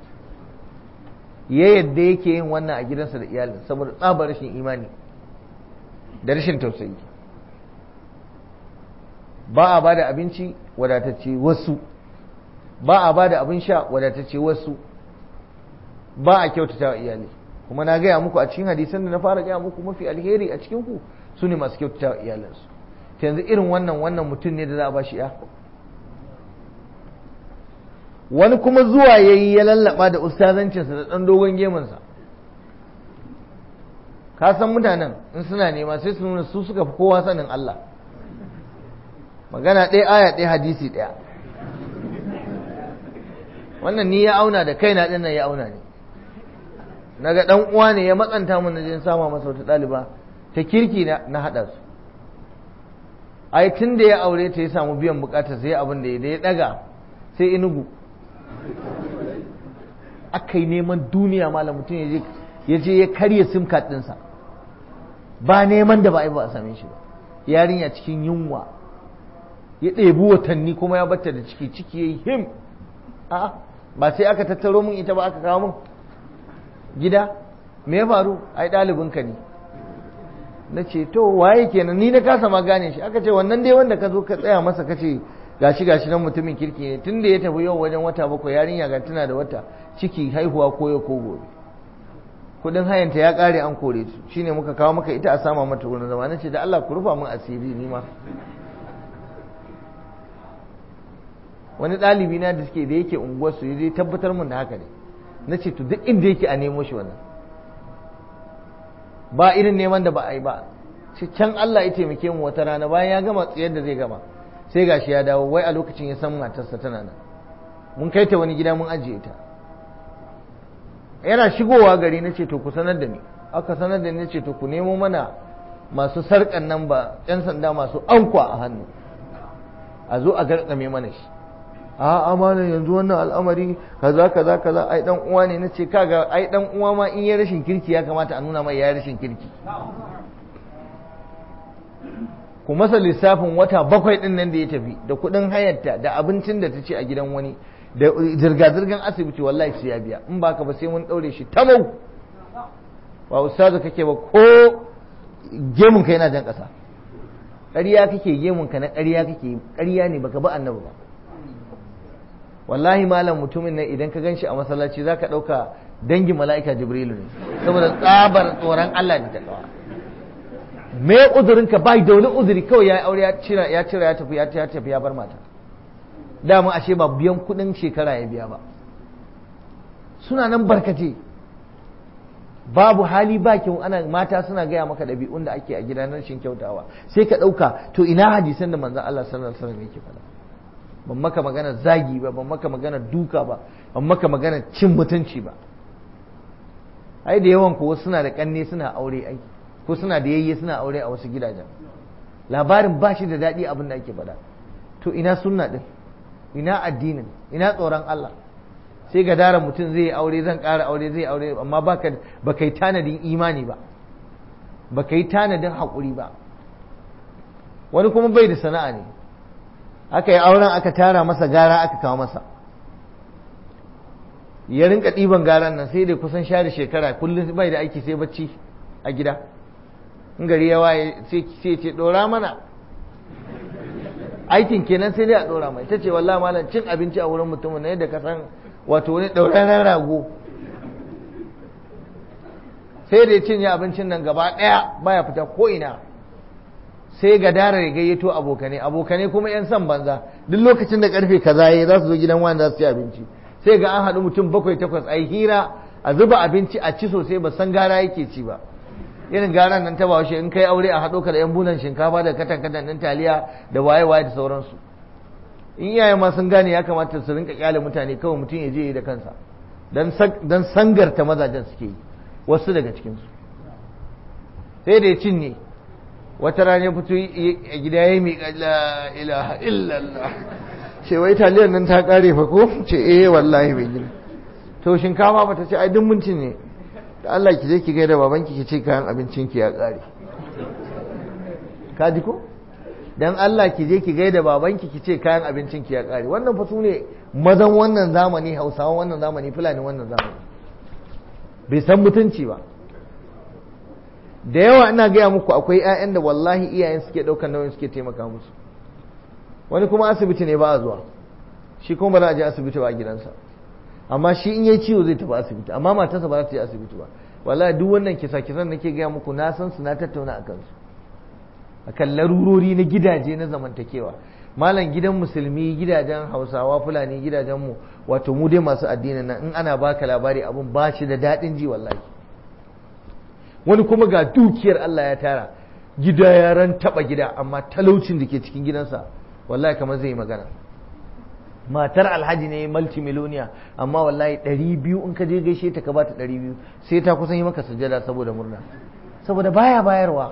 ya yadda yake yin wannan a gidansa da iyalin saboda tsabar rashin imani da rashin tausayi ba a ba da abinci wadatacce wasu ba a ba da abin sha wadatacce wasu ba a kyautata wa iyali kuma na gaya muku a cikin hadisan da na fara gaya muku mafi alheri a cikin ku su ne masu kyautata wa iyalinsu yanzu irin wannan wannan mutum ne da za a ba shi ya wani kuma zuwa ya yi ya lallaba da ustazancinsa da ɗan dogon gemunsa ka san mutanen in suna nema sai su nuna su suka fi kowa sanin Allah magana ɗaya aya ɗaya hadisi ɗaya wannan ni ya auna da kaina ɗin nan ya auna ne naga ɗan uwa ne ya matsanta mun na jin sama masa wata ɗaliba ta kirki na haɗa su ai tun da ya aure ta ya samu biyan bukata sai abin da ya ɗaga sai inugu aka yi neman duniya malam mutum ya je ya karya sim card ɗinsa ba neman da ba a ba a same shi ba yarinya cikin yunwa ya ɗebi watanni kuma ya bata da ciki ciki ya yi him a ba sai aka tattaro mun ita ba aka kawo mun gida me ya faru ai ɗalibinka ne na ce to waye kenan ni na kasa ma gane shi aka ce wannan dai wanda ka zo ka tsaya masa ka ce gashi gashi nan mutumin kirki ne tun da ya tafi yau wajen wata bakwai yarinya ga tana da wata ciki haihuwa ko ya ko gobe kudin hayanta ya kare an kore su shine muka kawo maka ita a sama mata wurin zama nace da Allah ku rufa min asiri ni ma wani ɗalibi na da suke da yake unguwar su zai tabbatar mun da haka ne nace to duk inda yake a nemo shi wannan ba irin neman da ba a yi ba shi can Allah ya taimake mu wata rana bayan ya gama tsayar da zai gama sai gashi ya dawo wai a lokacin ya san matarsa tana nan mun kai ta wani gida mun ajiye ta yana shigowa gari na ce to ku sanar da ni aka sanar da ni ce to ku nemo mana masu sarƙan nan ba yan sanda masu ankwa a hannu a zo a garkame mana shi a amana yanzu wannan al'amari kaza kaza kaza ai dan uwa ne nace kaga ai dan uwa ma in ya rashin kirki ya kamata a nuna mai ya rashin kirki ku masa lissafin wata bakwai din nan da ya tafi da kuɗin hayarta da abincin da ta ce a gidan wani da zirga-zirgan asibiti wallahi sai ya biya in baka ba sai mun ɗaure shi tamau ba ustazu kake ba ko gemun ka yana jan ƙasa ƙarya kake gemun ka na ƙarya kake ƙarya ne baka ba annabi ba wallahi malam mutumin nan idan ka ganshi a masallaci zaka ɗauka dangin mala'ika jibrilu ne saboda tsabar tsoron Allah da takawa me uzurin ka bai da wani uzuri kawai ya aure ya cira ya cira ya tafi ya tafi ya bar mata dama ashe ba biyan kudin shekara ya biya ba suna nan barkace babu hali ba kyau ana mata suna gaya maka ɗabi'un da ake a gida na rashin kyautawa sai ka ɗauka to ina hadisan da manzon Allah sallallahu alaihi wasallam yake faɗa ban maka magana zagi ba ban maka magana duka ba ban maka magana cin mutunci ba ai da yawan ko suna da kanne suna aure ai ko suna da yayye suna aure a wasu gidajen labarin ba shi da daɗi abin da ake faɗa to ina sunna din ina addinin ina tsoron Allah sai ga daren mutum zai aure zan ƙara aure zai aure amma baka baka yi tanadin imani ba baka yi tanadin haƙuri ba wani kuma bai da sana'a ne aka yi auren aka tara masa gara aka kawo masa ya rinka ɗiban garan nan sai da kusan share shekara kullum bai da aiki sai bacci a gida in gari ya waye sai ce ɗora mana aikin kenan sai dai a ɗora mai ta ce wallah malam cin abinci a wurin mutumin na yadda ka san wato wani ɗauraren rago sai da ya cinye abincin nan gaba ɗaya baya fita ko ina sai ga dara ya gayyato abokane abokane kuma yan san banza duk lokacin da karfe kaza yayi za su zo gidan wani za su ci abinci sai ga an haɗu mutum bakwai takwas a hira a zuba abinci a ci sosai ba san gara yake ci ba irin garan nan ta bahaushe in kai aure a haɗo ka da yan bulan shinkafa da katan katan ɗin taliya da waye waye da sauransu in iyaye ma sun gane ya kamata su rinka kyale mutane kawai mutum ya je yi da kansa dan sangarta mazajen suke yi wasu daga cikinsu sai da ya cinye wata rana fito a gida ya yi la ilaha illallah ce wai taliyar nan ta kare fa ko ce eh wallahi bai gina to shinkafa ba ta ce ai duk mun cinye da Allah ki je ki gaida babanki ki ce kayan abincin ki ya kare ka ji ko dan Allah ki je ki gaida babanki ki ce kayan abincin ki ya kare wannan fa sune mazan wannan zamani Hausawan wannan zamani Fulani wannan zamani bai san mutunci ba da yawa ina gaya muku akwai 'ya'yan da wallahi iyayen suke ɗaukar nauyin suke taimaka musu wani kuma asibiti ne ba a zuwa shi kuma ba za a je asibiti ba a gidansa amma shi in yayi ciwo zai tafi asibiti amma matarsa ba za ta je asibiti ba wallahi duk wannan kisa kisan nake gaya muku na san su na tattauna a kansu akan larurori na gidaje na zamantakewa malam gidan musulmi gidajen hausawa fulani gidajen mu wato mu dai masu addinin nan in ana baka labari abun ba shi da daɗin ji wallahi wani kuma ga dukiyar Allah ya tara gida ya ran taba gida amma talaucin da ke cikin gidansa wallahi kamar zai yi magana matar alhaji ne multimiloniya amma wallahi ɗari biyu in ka je gaishe ta ka bata ɗari biyu sai ta kusan yi maka sujada saboda murna saboda baya bayarwa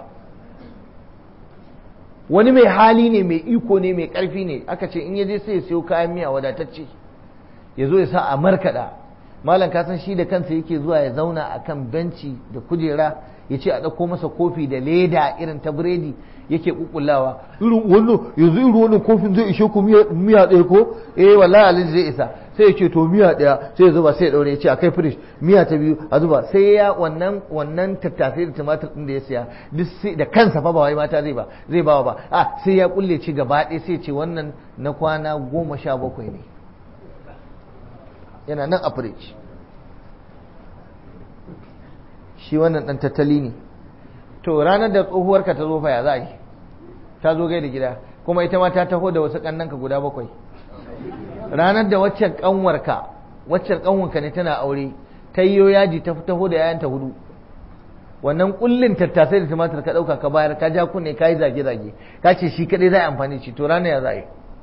wani mai hali ne mai iko ne mai ƙarfi ne aka ce in ya je sai ya siyo kayan miya wadatacce ya zo ya sa a markaɗa malam ka san shi da kansa yake zuwa ya zauna a kan benci da kujera ya ce a ɗauko masa kofi da leda irin ta biredi yake kukullawa irin wannan yanzu irin wannan kofin zai ishe ku miya ɗaya ko eh wallahi alhaji zai isa sai ya ce to miya ɗaya sai ya zuba sai ya ɗaure ya ce a kai firish miya ta biyu a zuba sai ya wannan wannan tattasai da tumatir ɗin da ya siya duk sai da kansa fa ba wai mata zai ba zai ba ba a sai ya kulle ci gaba ɗaya sai ya ce wannan na kwana goma sha bakwai ne yana nan a firish shi wannan ɗan tattali ne to ranar da tsohuwarka ta zo fa ya za a yi ta zo gai da gida kuma ita ma ta taho da wasu ƙannanka guda bakwai ranar da waccan ƙanwarka waccan ƙanwarka ne tana aure ta yi yaji ta taho da yayanta hudu wannan kullin tattasai da tumatir ka ɗauka ka bayar ka ja kunne ka yi zage-zage ka ce shi kaɗai za a amfani shi to ranar ya za a yi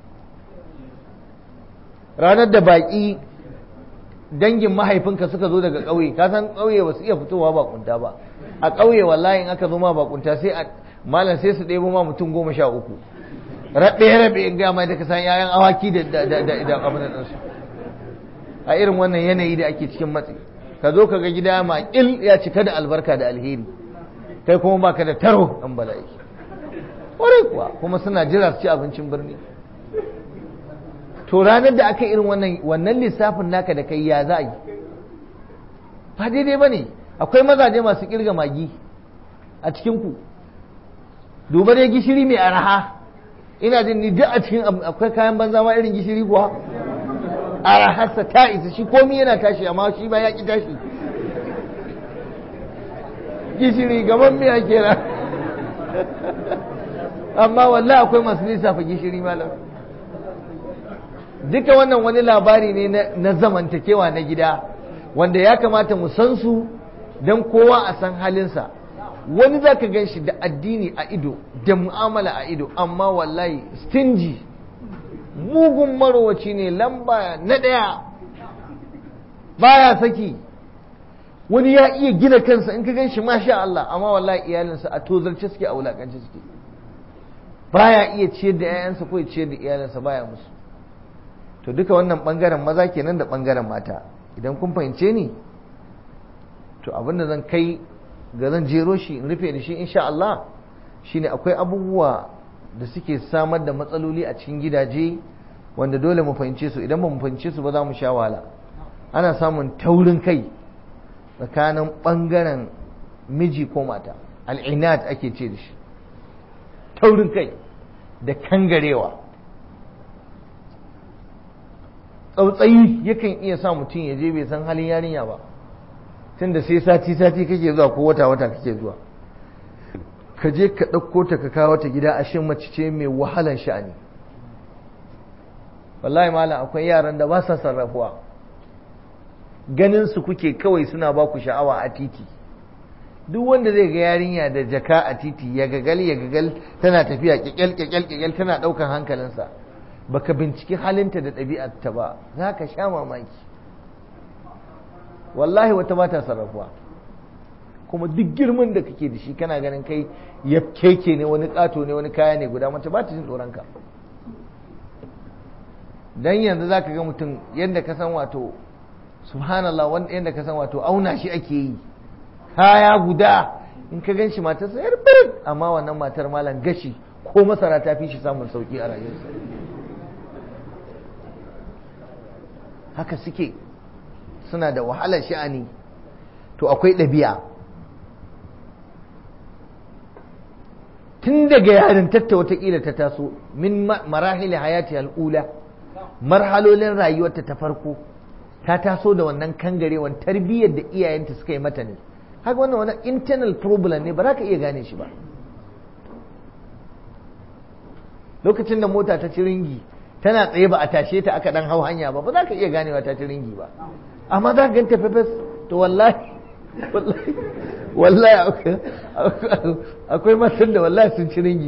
ranar da baƙi dangin mahaifinka suka zo daga ƙauye ka san ƙauye ba su iya fitowa bakunta ba a ƙauye wallahi in aka zo ma bakunta sai a malam sai su ɗebo ma mutum goma sha uku rabe rabe in ga mai da ka san yayan awaki da da da da da abin da su a irin wannan yanayi da ake cikin matsi ka zo ka ga gida ma il ya cika da albarka da alheri kai kuma baka da taro dan bala'i ƙwarai kuwa kuma suna jira su ci abincin birni to ranar da aka irin wannan wannan lissafin naka da kai ya za a yi ba daidai ba ne akwai mazaje masu kirga magi a cikinku duba dai gishiri mai araha ina jin ni duk a cikin akwai kayan banza ma irin gishiri kuwa araharsa ta isa shi komi yana tashi amma shi ba ya ki tashi gishiri gaban miya kenan amma wallahi akwai masu lissafa gishiri malam duka wannan wani labari ne na zamantakewa na gida wanda ya kamata mu san su don kowa a san halinsa wani za ka gan shi da addini a ido da mu'amala a ido amma wallahi stingy mugun marowaci ne lamba na ɗaya baya saki wani ya iya gina kansa in ka gan shi masha Allah amma wallahi iyalinsa a tozarce suke a wulakance suke baya iya ciyar da 'ya'yansa ko ya ciyar da iyalinsa baya musu to duka wannan bangaren maza kenan da bangaren mata idan kun fahimce ni to abinda zan kai ga zan jero shi in rufe da shi insha Allah shine akwai abubuwa da suke samar da matsaloli a cikin gidaje wanda dole mu fahimce su idan ba mu fahimce su ba za mu sha wahala ana samun taurin kai tsakanin bangaren miji ko mata al'inat ake ce da shi taurin kai da kangarewa tsautsayi yakan iya sa mutum ya je bai san halin yarinya ba tunda sai sati-sati kake zuwa ko wata-wata kake zuwa ka je ka ɗauko ta ka kawo ta gida ashe mace ce mai wahalan sha'ani wallahi malam akwai yaran da ba sa sarrafuwa ganin su kuke kawai suna ba ku sha'awa a titi duk wanda zai ga yarinya da jaka a titi ya gagal ya gagal tana tafiya kyakkyal kyakkyal kyakkyal tana ɗaukan hankalinsa baka binciki halinta da ɗabi'arta ba za ka sha mamaki wallahi wata ba ta sarrafuwa kuma duk girman da kake da shi kana ganin kai ya keke ne wani ƙato ne wani kaya ne guda mace ba ta jin tsoronka dan yanzu za ka ga mutum yadda ka san wato subhanallah wanda yadda ka san wato auna shi ake yi kaya guda in ka gan shi matar sayar birin amma wannan matar malam gashi ko masara ta fi shi samun sauki a rayuwarsa haka suke suna da wahalar sha'ani to akwai ɗabi'a tun daga yarin tatta watakila ta taso min marahili hayati al'ula marhalolin rayuwarta ta farko ta taso da wannan kangarewan tarbiyyar da iyayenta suka yi mata ne haka wannan wani internal problem ne ba za ka iya gane shi ba lokacin da mota ta ci ringi tana tsaye ba a tashe ta aka dan hau hanya ba ba za ka iya ganewa ta ci ringi ba amma za ka ganta fefes to wallahi wallahi akwai matan da wallahi sun ci ringi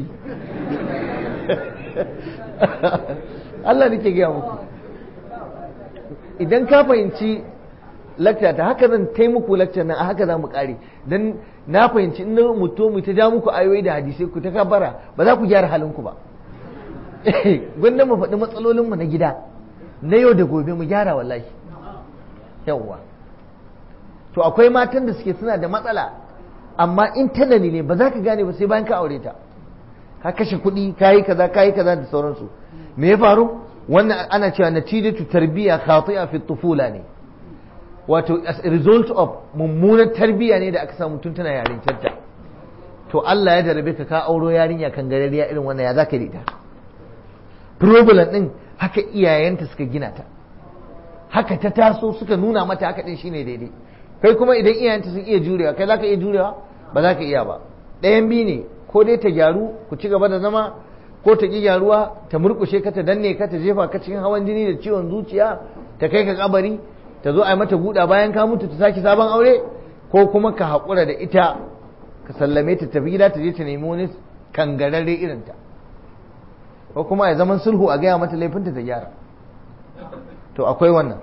Allah nake gaya muku idan ka fahimci lakta ta haka zan tai muku lakta nan a haka za mu kare dan na fahimci in mutu mu ta ja muku ayoyi da hadisai ku ta kabara ba za ku gyara halinku ba gwanda mu faɗi matsalolinmu na gida na yau da gobe mu gyara wallahi yawwa to akwai matan da suke suna da matsala amma internally ne ba za ka gane ba sai bayan ka aure ta ka kashe kuɗi ka yi kaza ka yi kaza da sauransu me ya faru wannan ana cewa natijatu tarbiyya khati'a fi tufula ne wato as a result of mummunar tarbiyya ne da aka samu tun tana yarintarta to Allah ya jarabe ka ka auro yarinya kan garariya irin wannan ya zaka da ita problem din haka iyayenta suka gina ta haka ta taso suka nuna mata haka din shine daidai kai kuma idan iyayenta sun iya jurewa kai zaka iya jurewa ba za ka iya ba ɗayan biyu ne ko dai ta gyaru ku ci gaba da zama ko ta ƙi gyaruwa ta murƙushe ka ta danne ka ta jefa ka cikin hawan jini da ciwon zuciya ta kai ka kabari ta zo a yi mata buɗa bayan ka mutu ta sake sabon aure ko kuma ka haƙura da ita ka sallame ta tafi gida ta je ta nemi wani kangararre irinta ko kuma ya zaman sulhu a gaya mata laifinta ta gyara to akwai wannan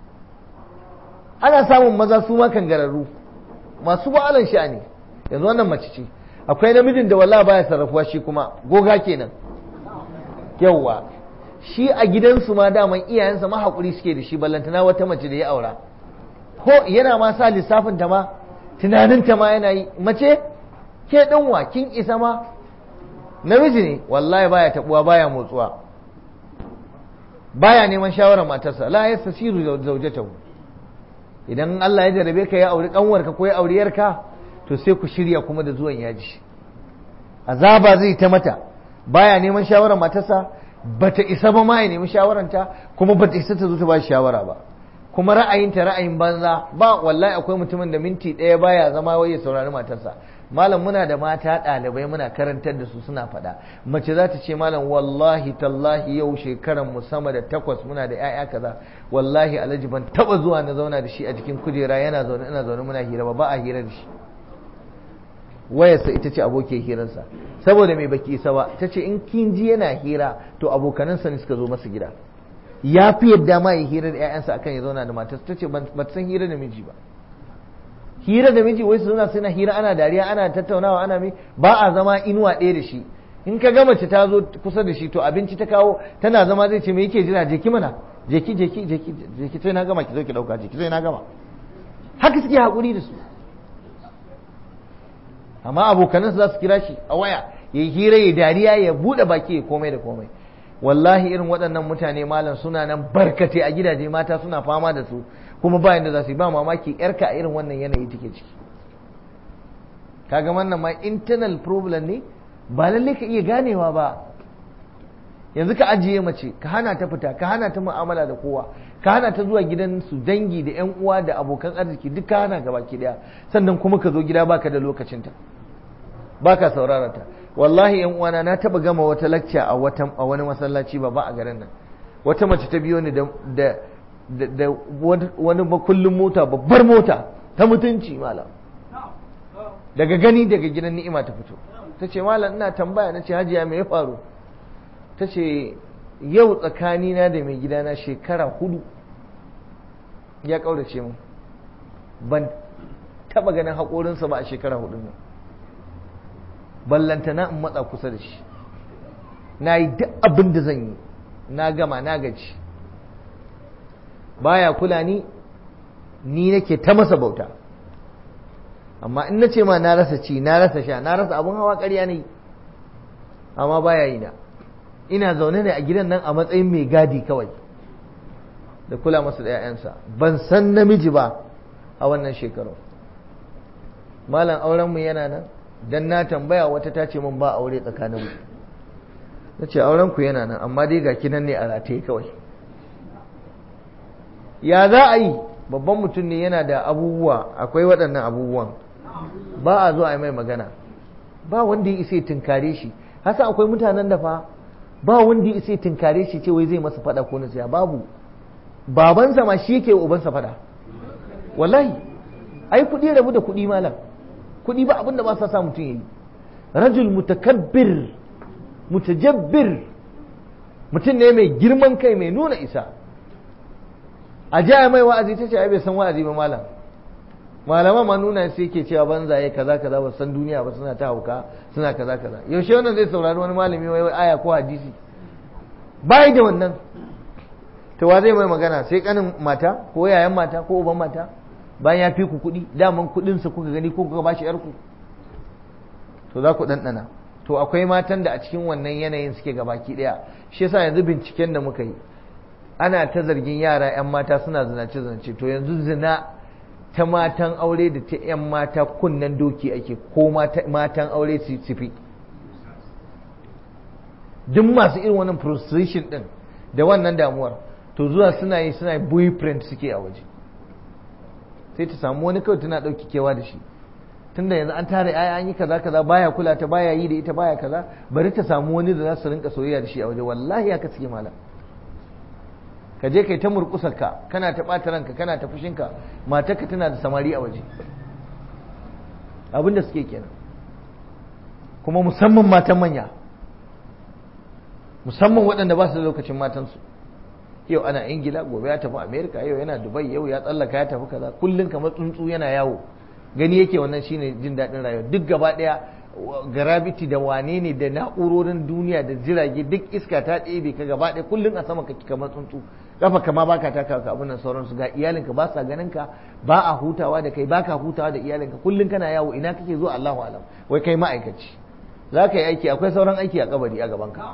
ana samun maza su ma kangararru masu wa'alan sha'ani yanzu wannan mace ce akwai namijin da wallahi baya sarrafuwa shi kuma goga kenan yawwa shi a gidansu ma daman iyayensa ma haƙuri suke da shi ballantana wata mace da ya aura ko yana ma sa lissafin ta ma tunanin ta ma yana yi mace ke ɗanwa kin isa ma namiji ne wallahi baya tabuwa baya motsuwa baya neman shawarar matarsa la yastasiru zawjatahu idan Allah ya jarabe ka ya auri kanwarka ko ya auri yarka to sai ku shirya kuma da zuwan yaji azaba zai ta mata baya neman shawarar matarsa bata isa ba ma ya nemi shawaranta kuma bata isa ta zo ta ba shawara ba kuma ra'ayinta ra'ayin banza ba wallahi akwai mutumin da minti ɗaya baya zama wai ya saurari matarsa malam muna da mata ɗalibai muna karantar da su suna faɗa mace za ta ce malam wallahi tallahi yau shekaran mu sama da takwas muna da 'ya'ya kaza wallahi alhaji ban taba zuwa na zauna da shi a cikin kujera yana zaune ina zaune muna hira ba ba a hira da shi wayarsa ita ce abokin hirarsa saboda mai baki isa ba ta ce in kin ji yana hira to abokanansa ne suka zo masa gida ya fi yadda ma ya hira da 'ya'yansa akan ya zauna da matarsa ta ce ba san hira da miji ba hira da miji wai su zauna suna hira ana dariya ana tattaunawa ana mai ba a zama inuwa ɗaya da shi in ka ga mace ta zo kusa da shi to abinci ta kawo tana zama zai ce me yake jira je ki mana je ki je ki je ki je ki sai na gama ki zo ki dauka je ki sai na gama haka suke hakuri da su amma abokanansu za su kira shi a waya ya yi hira ya dariya ya buɗe baki ya komai da komai wallahi irin waɗannan mutane malam suna nan barkate a gidaje mata suna fama da su kuma bayan da za su yi ba mamaki yarka a irin wannan yanayi take ciki kaga wannan ma internal problem ne ba lalle ka iya ganewa ba yanzu ka ajiye mace ka hana ta fita ka hana ta mu'amala da kowa ka hana ta zuwa gidan su dangi da yan uwa da abokan arziki duk ka hana gaba ki daya sannan kuma ka zo gida baka da lokacinta baka saurara ta wallahi yan uwana na taba gama wata lecture a wata a wani masallaci ba ba a garin nan wata mace ta biyo ni da da da wani makullin mota babbar mota ta mutunci malam daga gani daga gidan ni'ima ta fito ta ce malam ina tambaya na ce hajiya me ya faru ta ce yau tsakanina da mai gidana shekara hudu ya ƙaurace mu ban taba ganin haƙorinsa ba a shekara hudu nan ballantana in matsa kusa da shi na yi duk abin da zan yi na gama na gaji baya kula ni ni nake ta masa bauta amma in na ce ma na rasa ci na rasa sha na rasa abin hawa ƙarya ne amma baya yi na ina zaune ne a gidan nan a matsayin mai gadi kawai da kula masa da 'ya'yansa ban san namiji ba a wannan shekaru malam aurenmu yana nan dan na tambaya wata ta ce min ba aure tsakaninmu na ce aurenku yana nan amma dai ga kinan ne a rataye kawai ya za a yi babban mutum ne yana da abubuwa akwai waɗannan abubuwan ba a zo a yi mai magana ba wanda ya isa tunkare shi hasa akwai mutanen da fa ba wanda ya isa tunkare shi ce wai zai masa fada ko nasiya babu babansa ma shi yake ubansa fada wallahi ai kuɗi rabu da kuɗi malam kuɗi ba abin da ba sa sa mutum yayi rajul mutakabbir mutajabbir mutum ne mai girman kai mai nuna isa a jaya mai wa'azi ta ce ai bai san wa'azi ba malam malaman ma nuna sai ke cewa banzaye kaza kaza ba san duniya ba suna ta hauka suna kaza kaza yaushe wannan zai saurari wani malami wai aya ko hadisi bai da wannan to wa zai mai magana sai kanin mata ko yayan mata ko uban mata bayan ya fi ku kuɗi daman kuɗinsa kuka gani ko kuka bashi yarku to za ku ɗanɗana to akwai matan da a cikin wannan yanayin suke gabaki ɗaya shi yasa yanzu binciken da muka yi ana ta zargin yara 'yan mata suna zinace-zinace to yanzu zina ta matan aure da ta 'yan mata kunnen doki ake ko matan aure su fi duk masu irin wannan prostration din da wannan damuwar to zuwa suna yi suna boyfriend suke a waje sai ta samu wani kawai tana ɗauki kewa da shi tunda yanzu an tare ai an yi kaza kaza baya kula ta baya yi da ita baya kaza bari ta samu wani da za su rinka soyayya da shi a waje wallahi haka suke malam ka je kai ta murkusar ka kana ta ɓata ranka kana ta fushinka matarka tana da samari a waje abin da suke kenan kuma musamman matan manya musamman waɗanda ba su da lokacin matansu yau ana ingila gobe ya tafi amerika yau yana dubai yau ya tsallaka ya tafi kaza kullum kamar tsuntsu yana yawo gani yake wannan shine jin daɗin rayuwa duk gaba ɗaya gravity da wane ne da na'urorin duniya da jirage duk iska ta ɗebe ka gaba ɗaya kullum a sama kake kamar tsuntsu kafa kama baka taka ka abin nan sauransu ga iyalinka ba sa ganin ka ba a hutawa da kai baka hutawa da iyalinka kullum kana yawo ina kake zuwa Allahu alam wai kai ma'aikaci za ka yi aiki akwai sauran aiki a kabari a gaban ka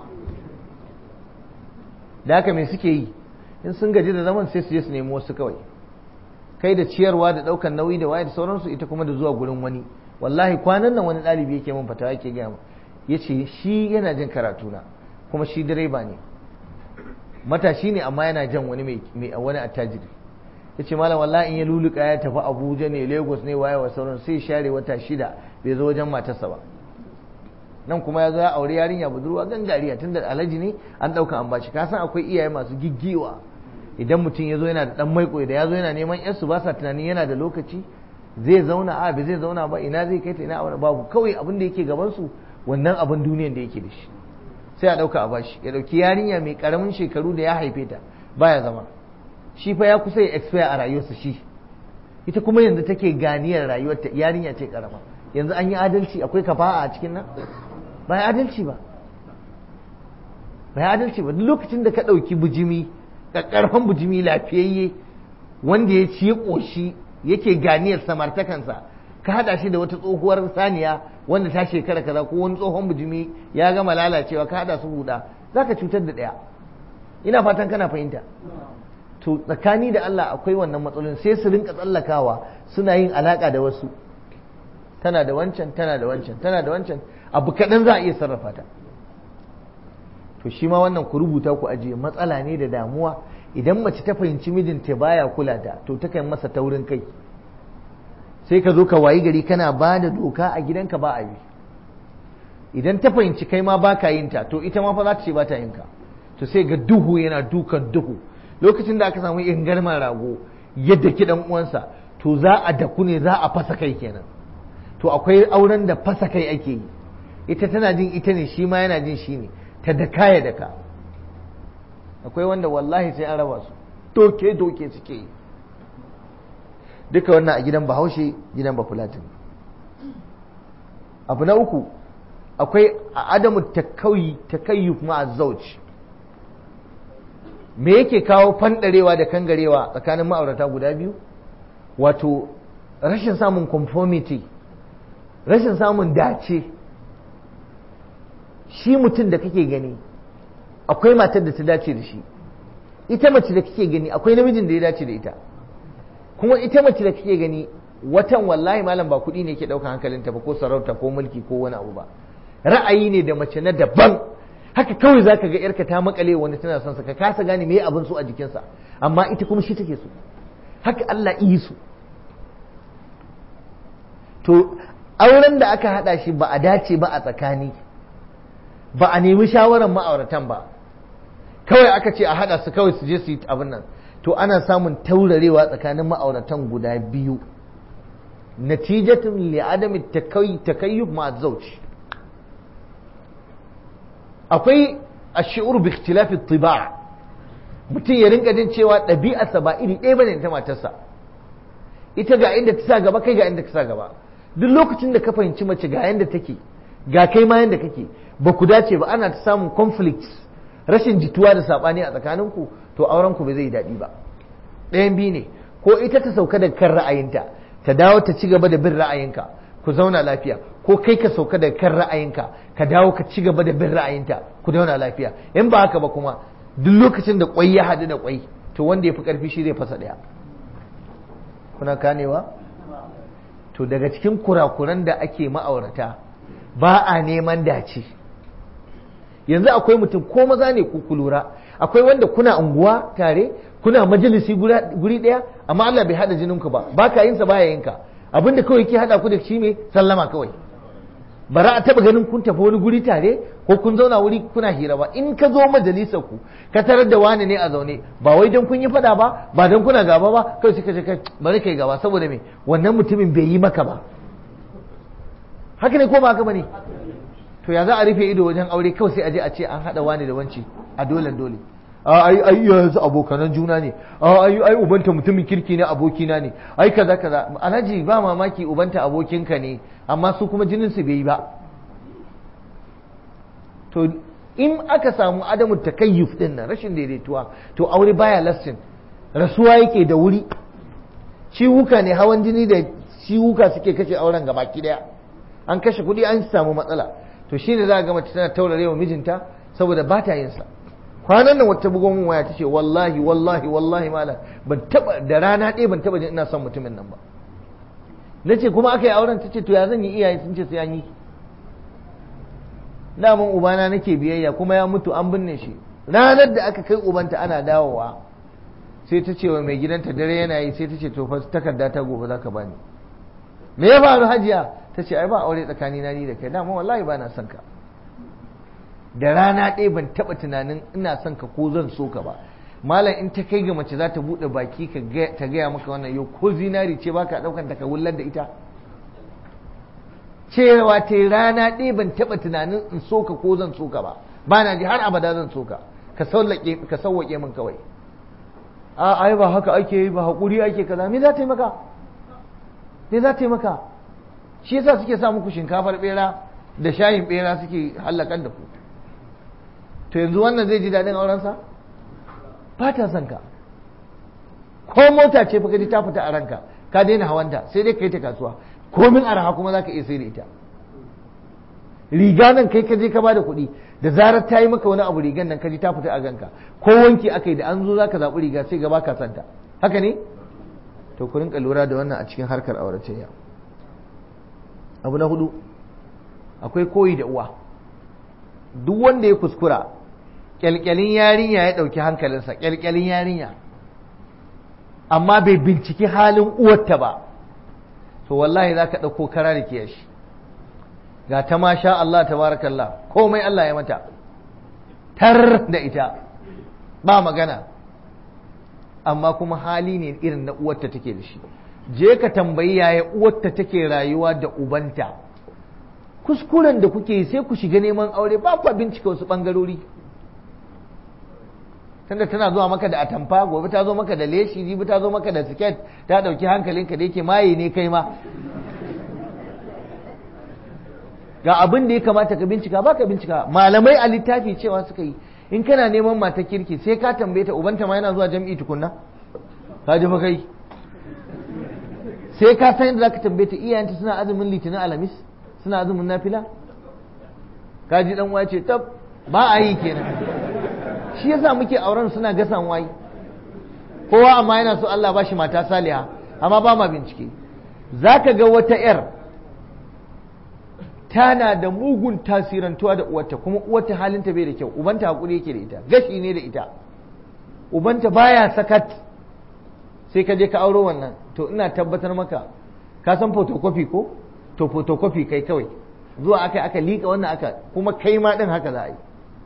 da haka me suke yi in sun gaji da zaman sai su je su nemi wasu kawai kai da ciyarwa da ɗaukan nauyi da waye da sauransu ita kuma da zuwa gurin wani wallahi kwanan nan wani ɗalibi yake min fatawa yake gaya mu ya ce shi yana jin karatu na kuma shi direba ne matashi ne amma yana jan wani mai wani attajiri ya ce malam wallahi in ya luluka ya tafi abuja ne lagos ne waye wa sauran sai share wata shida bai zo wajen matarsa ba nan kuma ya zo ya aure yarinya budurwa gangariya tun da alhaji ne an ɗauka an bashi ka san akwai iyaye masu giggiwa idan mutum ya zo yana da ɗan maiko da ya zo yana neman yarsu ba sa tunanin yana da lokaci zai zauna a bai zai zauna ba ina zai kai ta ina wani babu kawai abin da yake gaban su wannan abin duniyan da yake da shi sai a ɗauka a bashi ya ɗauki yarinya mai ƙaramin shekaru da ya haife ta baya zama shi fa ya kusa ya expire a rayuwarsa shi ita kuma yanzu take ganiyar rayuwarta yarinya ce ƙarama yanzu an yi adalci akwai kafa'a a cikin nan ba ya adalci ba ba ya adalci ba duk lokacin da ka ɗauki bujimi ƙarfan bujimi lafiyayye wanda ya ci ya ƙoshi yake ganiyar samartakansa ka haɗa shi da wata tsohuwar saniya wanda ta shekara kaza ko wani tsohon bujimi ya gama lalacewa ka haɗa su huda za ka cutar da ɗaya ina fatan kana fahimta to tsakani da Allah akwai wannan matsalolin sai su rinka tsallakawa suna yin alaƙa da wasu tana da wancan tana da wancan tana da wancan abu kaɗan za a iya sarrafa ta to shi ma wannan ku rubuta ku ajiye matsala ne da damuwa idan mace ta fahimci mijinta baya kula ta to ta kan masa taurin kai sai ka zo ka wayi gari kana ba da doka a gidanka ba a yi idan ta fahimci kai ma ba ka yin ta to ita ma fa za ta ce ba ta yin ka to sai ga duhu yana dukan duhu lokacin da aka samu ingarman rago yadda ki dan uwansa to za a daku ne za a fasa kai kenan to akwai auren da fasa kai ake yi ita tana jin ita ne shi ma yana jin shi ne ta daka ya daka akwai wanda wallahi sai an raba su doke doke suke yi duka wannan a gidan bahaushe gidan bafulatin abu na uku akwai a adamu takayyuf ma zauci me yake kawo fandarewa da kangarewa tsakanin ma'aurata guda biyu wato rashin samun conformity rashin samun dace shi mutum da kake gani akwai matar da ta dace da shi ita mace da kake gani akwai namijin da ya dace da ita kuma ita mace da kake gani watan wallahi malam ba kuɗi ne ke ɗaukar hankalinta ba ko sarauta ko mulki ko wani abu ba ra'ayi ne da mace na daban haka kawai za ka ga yarka ta makale wani tana son sa ka kasa gane me abin so a jikinsa amma ita kuma shi take so haka Allah yi su to auren da aka hada shi ba a dace ba a tsakani ba a nemi shawarar ma'auratan ba kawai aka ce a hada su kawai su je su yi abin nan to ana samun taurarewa tsakanin ma'auratan guda biyu natijatun li adami takayyub ma zawj akwai ash'ur bi ikhtilafi tiba mutum ya rinka jin cewa ɗabi'arsa ba iri ɗaya bane ta matarsa ita ga inda ta sa gaba kai ga inda ka sa gaba duk lokacin da ka fahimci mace ga yanda take ga kai ma yanda kake ba ku dace ba ana ta samun conflicts rashin jituwa da sabani a tsakaninku to auren ku ba zai daɗi ba ɗayan biyu ne ko ita ta sauka da kan ra'ayinta ta dawo ta ci gaba da bin ra'ayinka ku zauna lafiya ko kai ka sauka da kan ra'ayinka ka dawo ka ci gaba da bin ra'ayinta ku zauna lafiya in ba haka ba kuma duk lokacin da kwai ya haɗu da kwai to wanda ya fi ƙarfi shi zai fasa ɗaya kuna kanewa to daga cikin kurakuran da ake ma'aurata ba a neman dace yanzu akwai mutum ko maza ne ku lura akwai wanda kuna unguwa tare kuna majalisi guri ɗaya amma Allah bai haɗa jininku ba ba ka yinsa baya yinka abinda kawai ke haɗa ku da shi ne sallama kawai bara a taba ganin kun tafi wani guri tare ko kun zauna wuri kuna hira ba in ka zo majalisar ku ka tarar da wani ne a zaune ba wai don kun yi fada ba ba don kuna gaba ba kai suka ce kai bari kai gaba saboda me wannan mutumin bai yi maka ba haka ne ko ba haka bane to ya za a rufe ido wajen aure kawai sai a je a ce an hada wani da wanci a dole dole a ai ai yanzu abokanan juna ne a ai ai ubanta mutumin kirki ne abokina ne ai kaza kaza alhaji ba mamaki ubanta abokinka ne amma su kuma jinin su bai yi ba to in aka samu adamu takayyuf din nan rashin daidaituwa to aure baya lastin rasuwa yake da wuri ciwuka ne hawan jini da ciwuka suke kashe auren gabaki daya an kashe kuɗi an samu matsala to shine za ga mace tana taurarewa mijinta saboda ba ta yin sa kwanan nan wata bugon waya ta ce wallahi wallahi wallahi malam ban taba da rana ɗaya ban taba jin ina son mutumin nan ba na ce kuma aka yi auren ta ce to ya zan yi iyaye sun ce sai an yi daman ubana nake biyayya kuma ya mutu an binne shi ranar da aka kai ubanta ana dawowa sai ta ce wa mai gidanta dare yana yi sai ta ce to fa takarda ta gobe za ka bani me ya faru hajiya ta ce ai ba aure tsakani na ni da kai dama wallahi ba na son ka da rana ɗaya ban taɓa tunanin ina son ka ko zan so ka ba malam in ta kai ga mace za ta buɗe baki ta gaya maka wannan yau ko zinari ce baka ɗaukan ta ka wullar da ita cewa ta rana ɗaya ban taɓa tunanin in so ka ko zan so ka ba ba na ji har abada zan so ka ka sauwaƙe min kawai a ai ba haka ake yi ba haƙuri ake kaza me za ta yi maka me za ta yi maka shi yasa suke sa muku shinkafar bera da shayin bera suke hallakan da ku to yanzu wannan zai ji daɗin aurensa ba ta son ka ko mota ce fa ji ta fita a ranka ka daina hawanta sai dai kai ta kasuwa komin araha kuma za ka iya sai da ita riga nan kai ka je ka bada kuɗi da zarar ta yi maka wani abu rigan nan ka ji ta fita a ganka ko wanki aka yi da an zo za ka zaɓi riga sai gaba ka santa haka ne to ku rinka lura da wannan a cikin harkar auratayya abu na hudu akwai koyi da uwa duk wanda ya kuskura kyalkyalin yarinya ya ɗauki hankalinsa kyalkyalin yarinya amma bai binciki halin uwarta ba to wallahi za ka ɗauko kara da kiyashi ga ta ma sha Allah tabarakallah komai Allah ya mata tar da ita ba magana amma kuma hali ne irin na uwarta take da shi je ka tambayi yaya uwarta take rayuwa da ubanta kuskuren da kuke sai ku shiga neman aure ba ku bincika wasu bangarori tunda tana zuwa maka da atamfa gobe ta zo maka da leshi jibi ta zo maka da siket ta dauki hankalinka da yake maye ne kai ma ga abin da ya kamata ka bincika ba ka bincika malamai a littafi cewa suka yi in kana neman mata kirki sai ka tambaye ta ubanta ma yana zuwa jam'i tukunna ka ji fa kai sai ka san yadda zaka tambaye ta iyayenta suna azumin litinin alamis suna azumin nafila ka ji dan wace tab ba a yi kenan shi yasa muke auren suna gasan wayi kowa amma yana so Allah ba shi mata saliha amma ba ma bincike zaka ga wata yar tana da mugun tasirantuwa da uwarta kuma uwarta halinta bai da kyau ubanta hakuri yake da ita gashi ne da ita ubanta baya sakat sai ka je ka auro wannan to ina tabbatar maka ka san photocopy ko to photocopy kai kawai zuwa aka aka liƙa wannan aka kuma kai ma din haka za a yi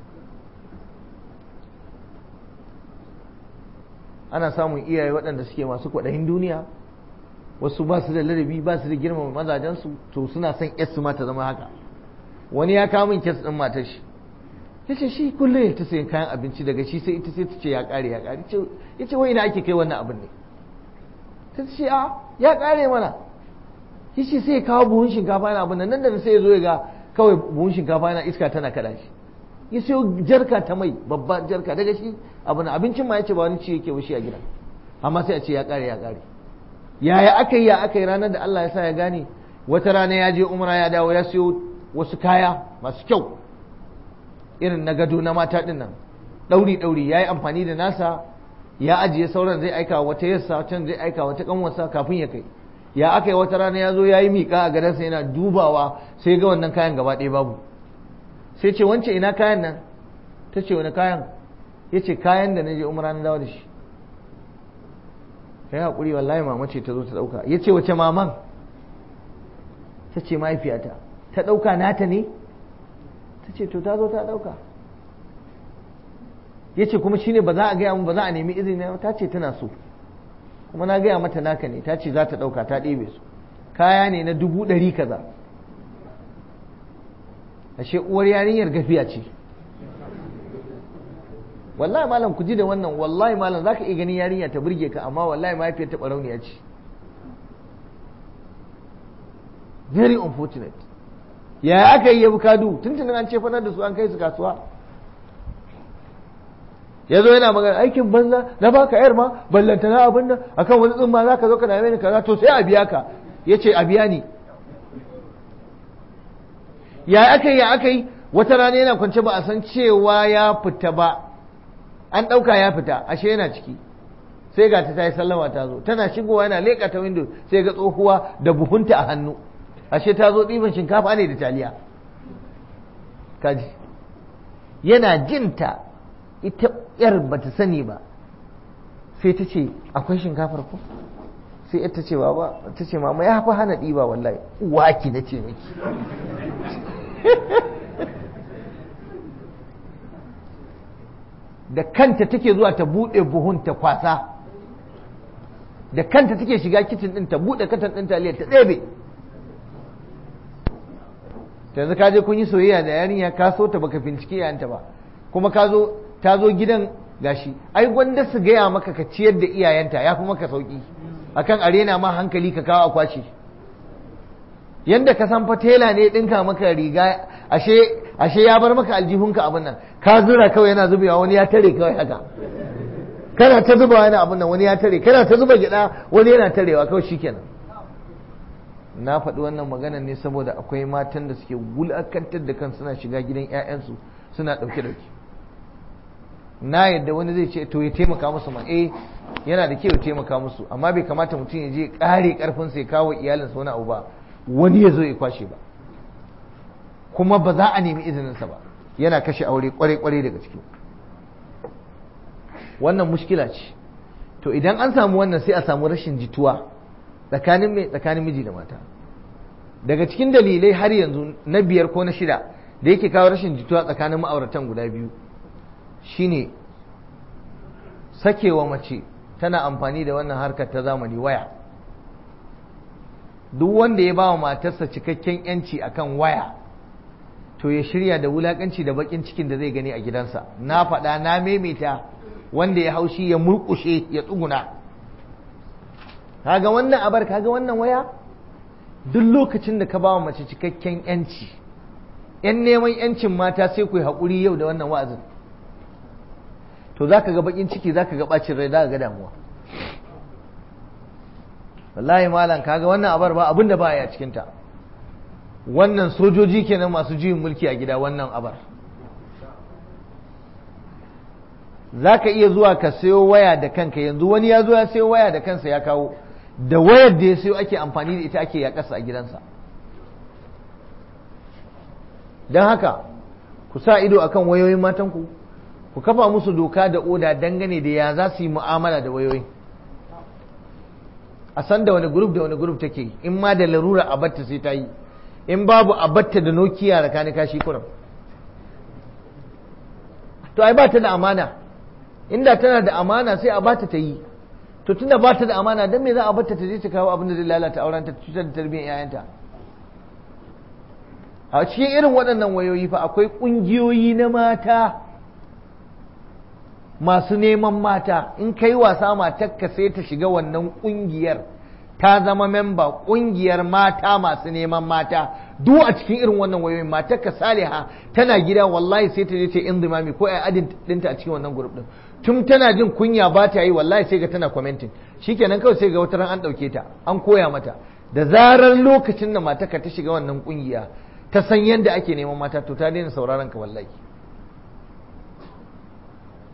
ana samun iyaye waɗanda suke masu kwaɗayin duniya wasu ba su da ladabi ba su da girmama mazajensu to suna son yarsu ma ta zama haka wani ya kawo min kes ɗin matar shi ya ce shi kullum ya ta sayan kayan abinci daga shi sai ita sai ta ce ya ƙare ya ƙare ya ce wai ina ake kai wannan abin ne ta ce a ya ƙare mana ya ce sai ya kawo buhun shinkafa na abin nan nan da sai ya zo ya ga kawai buhun shinkafa na iska tana kaɗa shi ya sayo jarka ta mai babba jarka daga shi abin abincin ma ya ce ba wani ci yake ba shi a gida amma sai a ce ya ƙare ya ƙare yaya aka yi ya aka yi ranar da Allah ya sa ya gane wata rana ya je umra ya dawo ya siyo wasu kaya masu kyau irin na gado na mata din nan ɗauri ɗauri ya yi amfani da nasa ya ajiye sauran zai aika wata yassa can zai aika wata kanwarsa kafin ya kai ya aka yi wata rana ya zo ya yi miƙa a gadansa yana dubawa sai ga wannan kayan gaba ɗaya babu sai ce wance ina kayan nan ta ce wani kayan ya ce kayan da na je umara na dawo da shi ya haƙuri wallahi mama ce ta zo ta ɗauka ya ce wace maman ta ce mahaifiyata ta ɗauka nata ne ta ce to ta zo ta ɗauka ya ce kuma shine ba za a gaya mu ba za a nemi izini ta ce tana so kuma na gaya mata naka ne ta ce za ta ɗauka ta ɗebe su kaya ne na dubu ɗari kaza ashe uwar yarinyar gafiya ce wallahi malam ku ji da wannan wallahi malam zaka iya ganin yarinya ta burge ka amma wallahi mahaifiyar ta barauniya ce very unfortunate ya aka yi ya bukadu tuntunin an ce fanar da su an kai su kasuwa ya zo yana magana aikin banza na baka yar ma ballanta na abin nan akan wani tsumma za ka zo ka dame ni kaza to sai a biya ka ya ce a biya ni ya aka yi ya aka yi wata rana yana kwance ba a san cewa ya fita ba an ɗauka ya fita ashe yana ciki sai ga ta yi sallama ta zo tana shigowa yana leƙa ta windo sai ga tsohuwa da buhunta a hannu ashe ta zo ɗiban shinkafa ne da taliya kaji yana jinta ita yar ba ta sani ba sai ta ce akwai shinkafar ko sai ta ce ba ta ce mama ya fi hana ɗiba wallahi uwaki na ce miki da kanta take zuwa ta buɗe buhun ta kwasa da kanta take shiga kicin ɗin ta buɗe katan ɗin taliyar ta ɗebe yanzu ka je kun yi soyayya da yarinya ka so ta baka bincike yayanta ba kuma ka zo ta zo gidan gashi ai gwanda su gaya maka ka ciyar da iyayenta ya fi maka sauki akan arena ma hankali ka kawo akwaci yanda ka san fatela ne ɗinka maka riga ashe ashe ya bar maka aljihunka abin nan ka zura kawai yana zubewa wani ya tare kawai haka kana ta zuba wani abin nan wani ya tare kana ta zuba gida wani yana tarewa kawai shikenan na faɗi wannan magana ne saboda akwai matan da suke wulakantar da kan suna shiga gidan 'ya'yansu suna ɗauke ɗauke na yadda wani zai ce to ya taimaka musu ma eh yana da kyau ya taimaka musu amma bai kamata mutum ya je ƙare ƙarfin sai kawo iyalinsa wani abu ba wani ya zo ya kwashe ba kuma ba za a nemi izininsa ba yana kashe aure kwarai-kwarai daga ciki wannan mushkila ce to idan an samu wannan sai a samu rashin jituwa tsakanin mai tsakanin miji da mata daga cikin dalilai har yanzu na biyar ko na shida da yake kawo rashin jituwa tsakanin ma'auratan guda biyu shine sakewa mace tana amfani da wannan harkar ta zamani waya duk wanda ya ba wa matarsa cikakken yanci akan waya to ya shirya da wulakanci da bakin cikin da zai gani a gidansa na faɗa na maimaita wanda ya haushi ya murƙushe ya tsuguna kaga wannan abar kaga wannan waya duk lokacin da ka ba wa mace cikakken yanci yan neman yancin mata sai ku yi haƙuri yau da wannan wa'azin to za ka ga bakin ciki za ka ga ɓacin rai za ka ga damuwa wallahi malam kaga wannan abar ba abin da ba ya cikinta wannan sojoji kenan masu juyin mulki a gida wannan abar za ka iya zuwa ka sayo waya da kanka yanzu wani ya zo ya sayo waya da kansa ya kawo da wayar da ya sayo ake amfani da ita ake yaƙasa a gidansa don haka ku sa ido akan wayoyin matanku ku kafa musu doka da oda dangane da ya za su yi mu'amala da wayoyin a san da wani grup da wani grup take in ma da larura a batta sai ta yi in babu a batta da nokiya da kani kashi kuram to ai ba ta da amana inda tana da amana sai a bata ta yi to tunda ba ta da amana dan me za a batta ta je ta kawo abin da zai lalata auren ta cutar da tarbiyyar yayanta a cikin irin waɗannan wayoyi fa akwai ƙungiyoyi na mata masu neman mata in kai wasa matarka sai ta shiga wannan ƙungiyar ta zama memba ƙungiyar mata masu neman mata duk a cikin irin wannan wayoyin matarka saliha tana gida wallahi sai ta je ta indimami ko ai adin dinta a cikin wannan group din tun tana jin kunya ba ta yi wallahi sai ga tana commenting shikenan kawai sai ga wata ran an dauke ta an koya mata da zarar lokacin da matarka ta shiga wannan kungiya ta san yadda ake neman mata to ta daina sauraron ka wallahi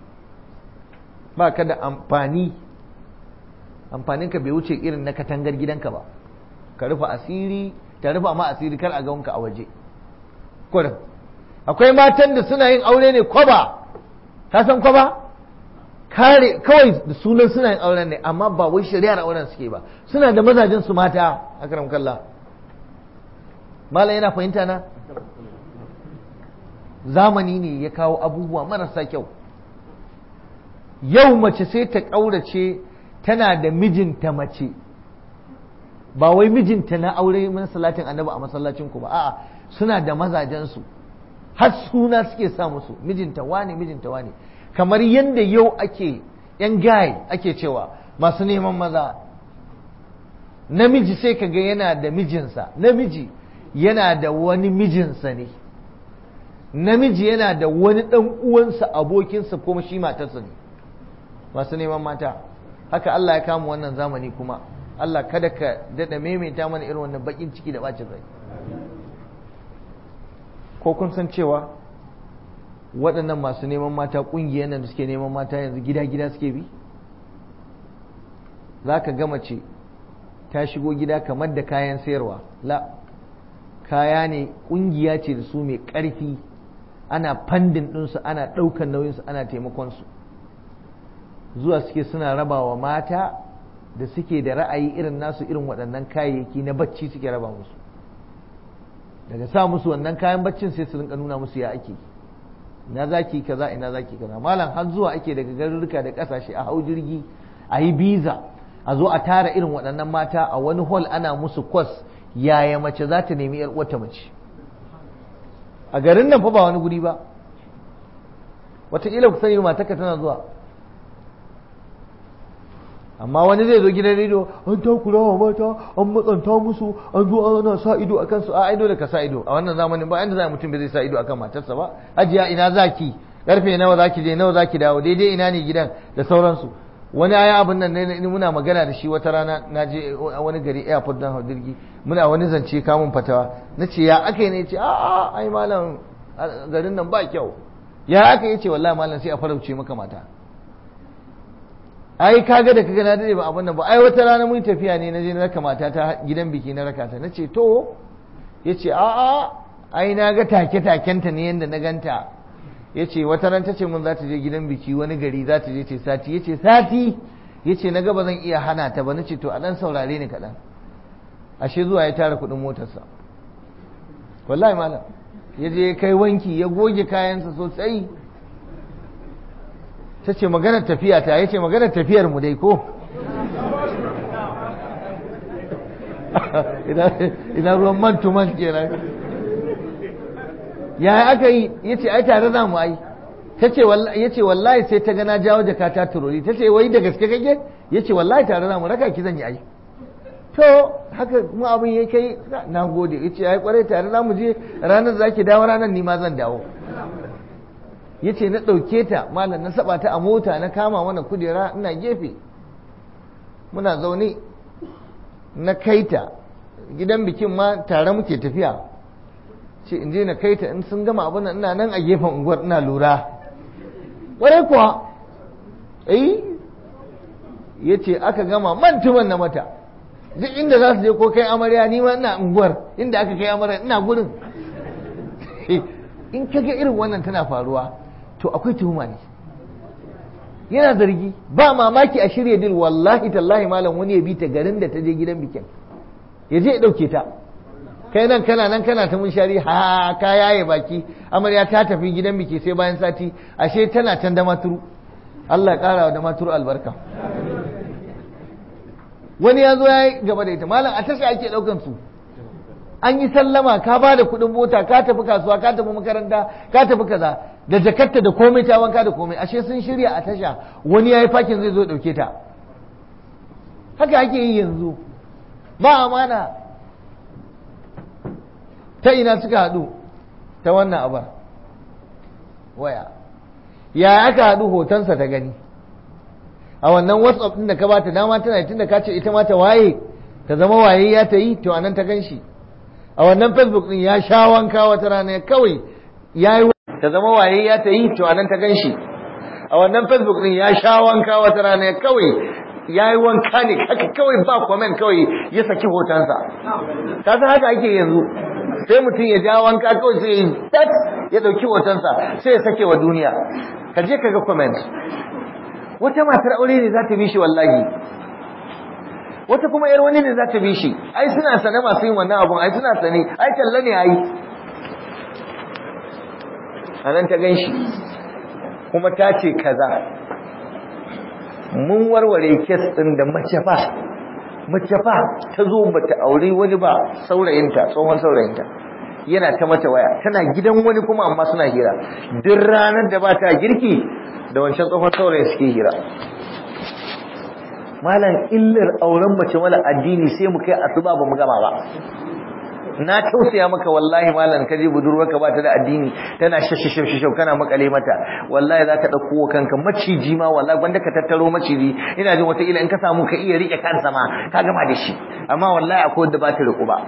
ba ka da amfani amfaninka bai wuce irin na katangar gidanka ba ka rufe asiri ta rufa ma asiri kar a ga wanka a waje kurin akwai matan da suna yin aure ne kwaba ka san kwaba kare kawai da sunan suna yin auren ne amma ba wai shari'ar auren suke ba suna da mazajen su mata akram kallah malam yana fahimta na zamani ne ya kawo abubuwa marasa kyau yau mace sai ta ƙaurace tana da mijinta mace ba wai mijinta na aure mun salatin annabi a masallacin ku ba a'a suna da mazajensu har suna suke sa musu mijinta wane mijinta wane kamar yadda yau ake yan gaye ake cewa masu neman maza namiji sai ka ga yana da mijinsa namiji yana da wani mijinsa ne namiji yana da wani ɗan uwansa abokinsa kuma shi matarsa ne masu neman mata haka Allah ya kama wannan zamani kuma Allah kada ka daɗa maimaita mana irin wannan baƙin ciki da ɓacin rai ko kun san cewa waɗannan masu neman mata ƙungiyar nan da suke neman mata yanzu gida-gida suke bi za ka gama ce ta shigo gida kamar da kayan sayarwa la kaya ne ƙungiya ce da su mai ƙarfi ana fandin ɗinsu ana ɗaukan nauyinsu ana taimakonsu zuwa suke suna raba wa mata da suke da ra'ayi irin nasu irin waɗannan kayayyaki na bacci suke raba musu daga sa musu wannan kayan baccin sai su rinka nuna musu ya ake ina zaki kaza ina zaki kaza malam har zuwa ake daga garuruka da ƙasashe a hau jirgi a yi biza a zo a tara irin waɗannan mata a wani hall ana musu kwas yaya mace za ta nemi yar uwarta mace a garin nan fa ba wani guri ba wataƙila ku sani matarka tana zuwa amma wani zai zo gidan rediyo an takura wa mata an matsanta musu an zo ana sa ido a kansu a aido da ka sa ido a wannan zamanin ba inda za mutum bai zai sa ido akan matarsa ba ajiya ina zaki karfe nawa zaki je nawa zaki dawo daidai ina ne gidan da sauransu wani aya abin nan ne muna magana da shi wata rana na je wani gari airport don hau jirgi muna wani zance kamun fatawa na ce ya aka yi ne ce a a ai malam garin nan ba kyau ya aka yi ce wallahi malam sai a farauce maka mata ai kaga da kaga na dade ba abin nan ba ai wata rana mun tafiya ne na je na raka mata ta gidan biki na raka ta nace to yace a a ai na ga take takenta ne yanda na ganta yace wata ran tace mun za ta je gidan biki wani gari za ta je ce sati yace sati yace na ga ba zan iya hana ta ba nace to a dan saurare ni kaɗan ashe zuwa ya tara kuɗin motarsa wallahi malam ya je kai wanki ya goge kayansa sosai ta ce maganar tafiya ta ya ce maganar tafiyar mu dai ko ina ruwan man to man kenan ya aka yi ya ce ai tare za mu ai ta ce ya ce wallahi sai ta gana jawo jaka ta turori ta ce wai da gaske kake ya ce wallahi tare za mu raka ki zan yi ai to haka kuma abin ya kai na gode ya ce ai kwarai tare za mu je ranar za ki dawo ranar ni ma zan dawo ya ce na ɗauke ta malam na saba ta a mota na kama mana kujera ina gefe muna zaune na kaita gidan bikin ma tare muke tafiya ce in je na kaita in sun gama abin ina nan a gefen unguwar ina lura ƙwarai kuwa eh ya ce aka gama mantuman na mata duk inda za su je ko kai amarya ni ma ina unguwar inda aka kai amarya ina gurin in kaga irin wannan tana faruwa to akwai tuhuma ne yana zargi ba mamaki a shirya dil wallahi tallahi malam wani ya bi ta garin da ta je gidan bikin ya je ya dauke ta kai nan kana nan kana ta munshari ha ka yaye baki amarya ta tafi gidan biki sai bayan sati ashe tana can da maturu Allah ya kara da maturu albarka wani ya zo ya yi gaba da ita malam a tasha ake daukan su an yi sallama ka ba da kuɗin mota ka tafi kasuwa ka tafi makaranta ka tafi kaza da jakarta da komai ta wanka da komai ashe sun shirya a tasha wani ya yi fakin zai zo ɗauke ta haka ake yi yanzu ba amana ta ina suka haɗu ta wannan abar waya ya aka haɗu hotonsa ta gani a wannan whatsapp ɗin da ka bata dama tana tun da ka ce ita ma ta waye ta zama waye ya ta yi to anan ta gan shi a wannan facebook din ya sha wanka wata rana kawai ya yi ta zama waye ya ta yi to anan ta ganshi a wannan facebook din ya sha wanka wata rana kawai ya yi wanka ne haka kawai ba comment kawai ya saki hotonsa ta san haka ake yanzu sai mutum ya ja wanka kawai sai ya ya dauki hotonsa sai ya sake wa duniya ka je ka ga comment wata matar aure ne za ta bi shi wallahi wata kuma yar wani ne za ta bi shi ai suna sane masu yin wannan abun ai suna sane ai talla ne ai a nan ta gan shi kuma ta ce kaza mun warware kes ɗin da mace fa mace fa ta zo bata aure wani ba saurayinta tsohon saurayinta yana ta mata waya tana gidan wani kuma amma suna hira duk ranar da ba ta girki da wancan tsohon saurayin suke hira malam illar auren mace mala addini sai mu kai asuba ba mu gama ba na tausaya maka wallahi malam ka je budurwarka ba ta da addini tana shashashashashau kana makale mata wallahi za ka ɗauko kanka maciji ma wallahi wanda ka tattaro maciji ina jin wataƙila in ka samu ka iya riƙe kansa ma ka gama da shi amma wallahi akwai wanda ba ta riƙu ba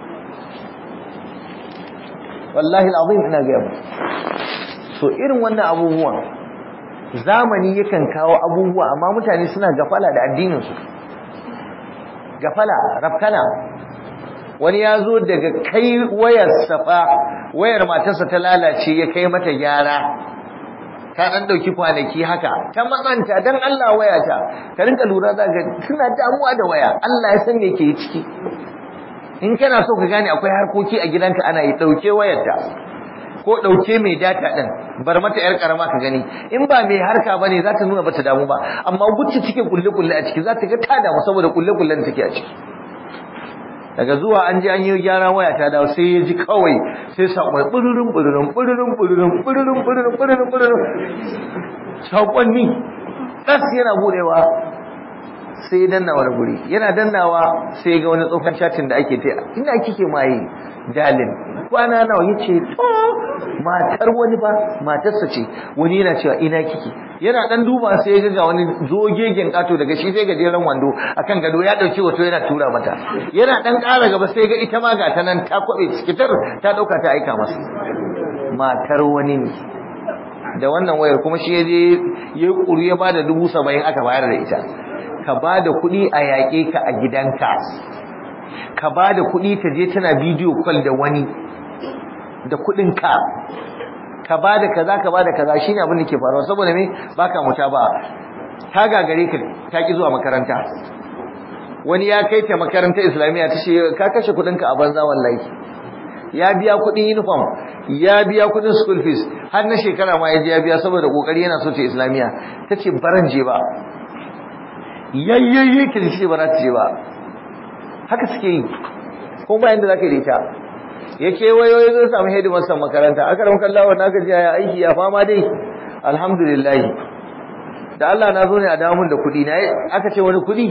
wallahi al'azim ina gaya mu so irin wannan abubuwan zamani yakan kawo abubuwa amma mutane suna gafala da addininsu gafala rafkana wani ya zo daga kai wayar safa wayar matarsa ta lalace ya kai mata gyara ta dan dauki kwanaki haka ta matsanta dan Allah wayata ka rinka lura za ga suna damuwa da waya Allah ya san me ke ciki in kana so ka gane akwai harkoki a gidanka ana yi dauke wayarta ko dauke mai data din bar mata yar karama ka gani in ba mai harka bane za ta nuna bata damu ba amma gucci cikin kulle kulle a ciki za ta ga ta damu saboda kulle kullen da take a ciki daga zuwa an je an yi gyara waya ta dawo sai ya ji kawai sai saƙon ɓururin ɓururin ɓururin ɓururin ɓururin ɓururin ɓururin ɓururin saƙonni ɗas yana buɗewa sai ya danna wani guri yana dannawa sai ga wani tsohon chatin da ake ta ina kike maye dalin kwana nawa ya ce to matar wani ba matarsa ce wani yana cewa ina kike yana dan duba sai ya ga wani zogegen kato daga shi sai gajeren wando akan gado ya dauki wato yana tura mata yana dan ƙara gaba sai ga ita ma ga ta nan ta kwabe cikitar ta dauka ta aika masa matar wani ne da wannan wayar kuma shi yaje ya kuru ya bada dubu saba'in aka bayar da ita ka bada kuɗi a yaƙe ka a gidanka ka bada kuɗi ta je tana bidiyo call da wani da kuɗinka ka bada kaza ka bada kaza shine abin da ke faruwa saboda me baka muta ba ta gagare ka ta ki zuwa makaranta wani ya kai ta makarantar islamiyya ta ce ka kashe kuɗinka a banza wallahi ya biya kuɗin uniform ya biya kuɗin school fees har na shekara ma ya je ya biya saboda kokari yana so ta islamiyya ta ce baran je ba yayyayye ki ce ba za ta je ba haka suke yi ko ba yanda zaka yi da ita ya kewayo ya zo samu hidimarsa makaranta aka ramka Allah wannan aka ji ya aiki ya fama dai alhamdulillah da Allah na zo ne a damun da kuɗi na aka ce wani kuɗi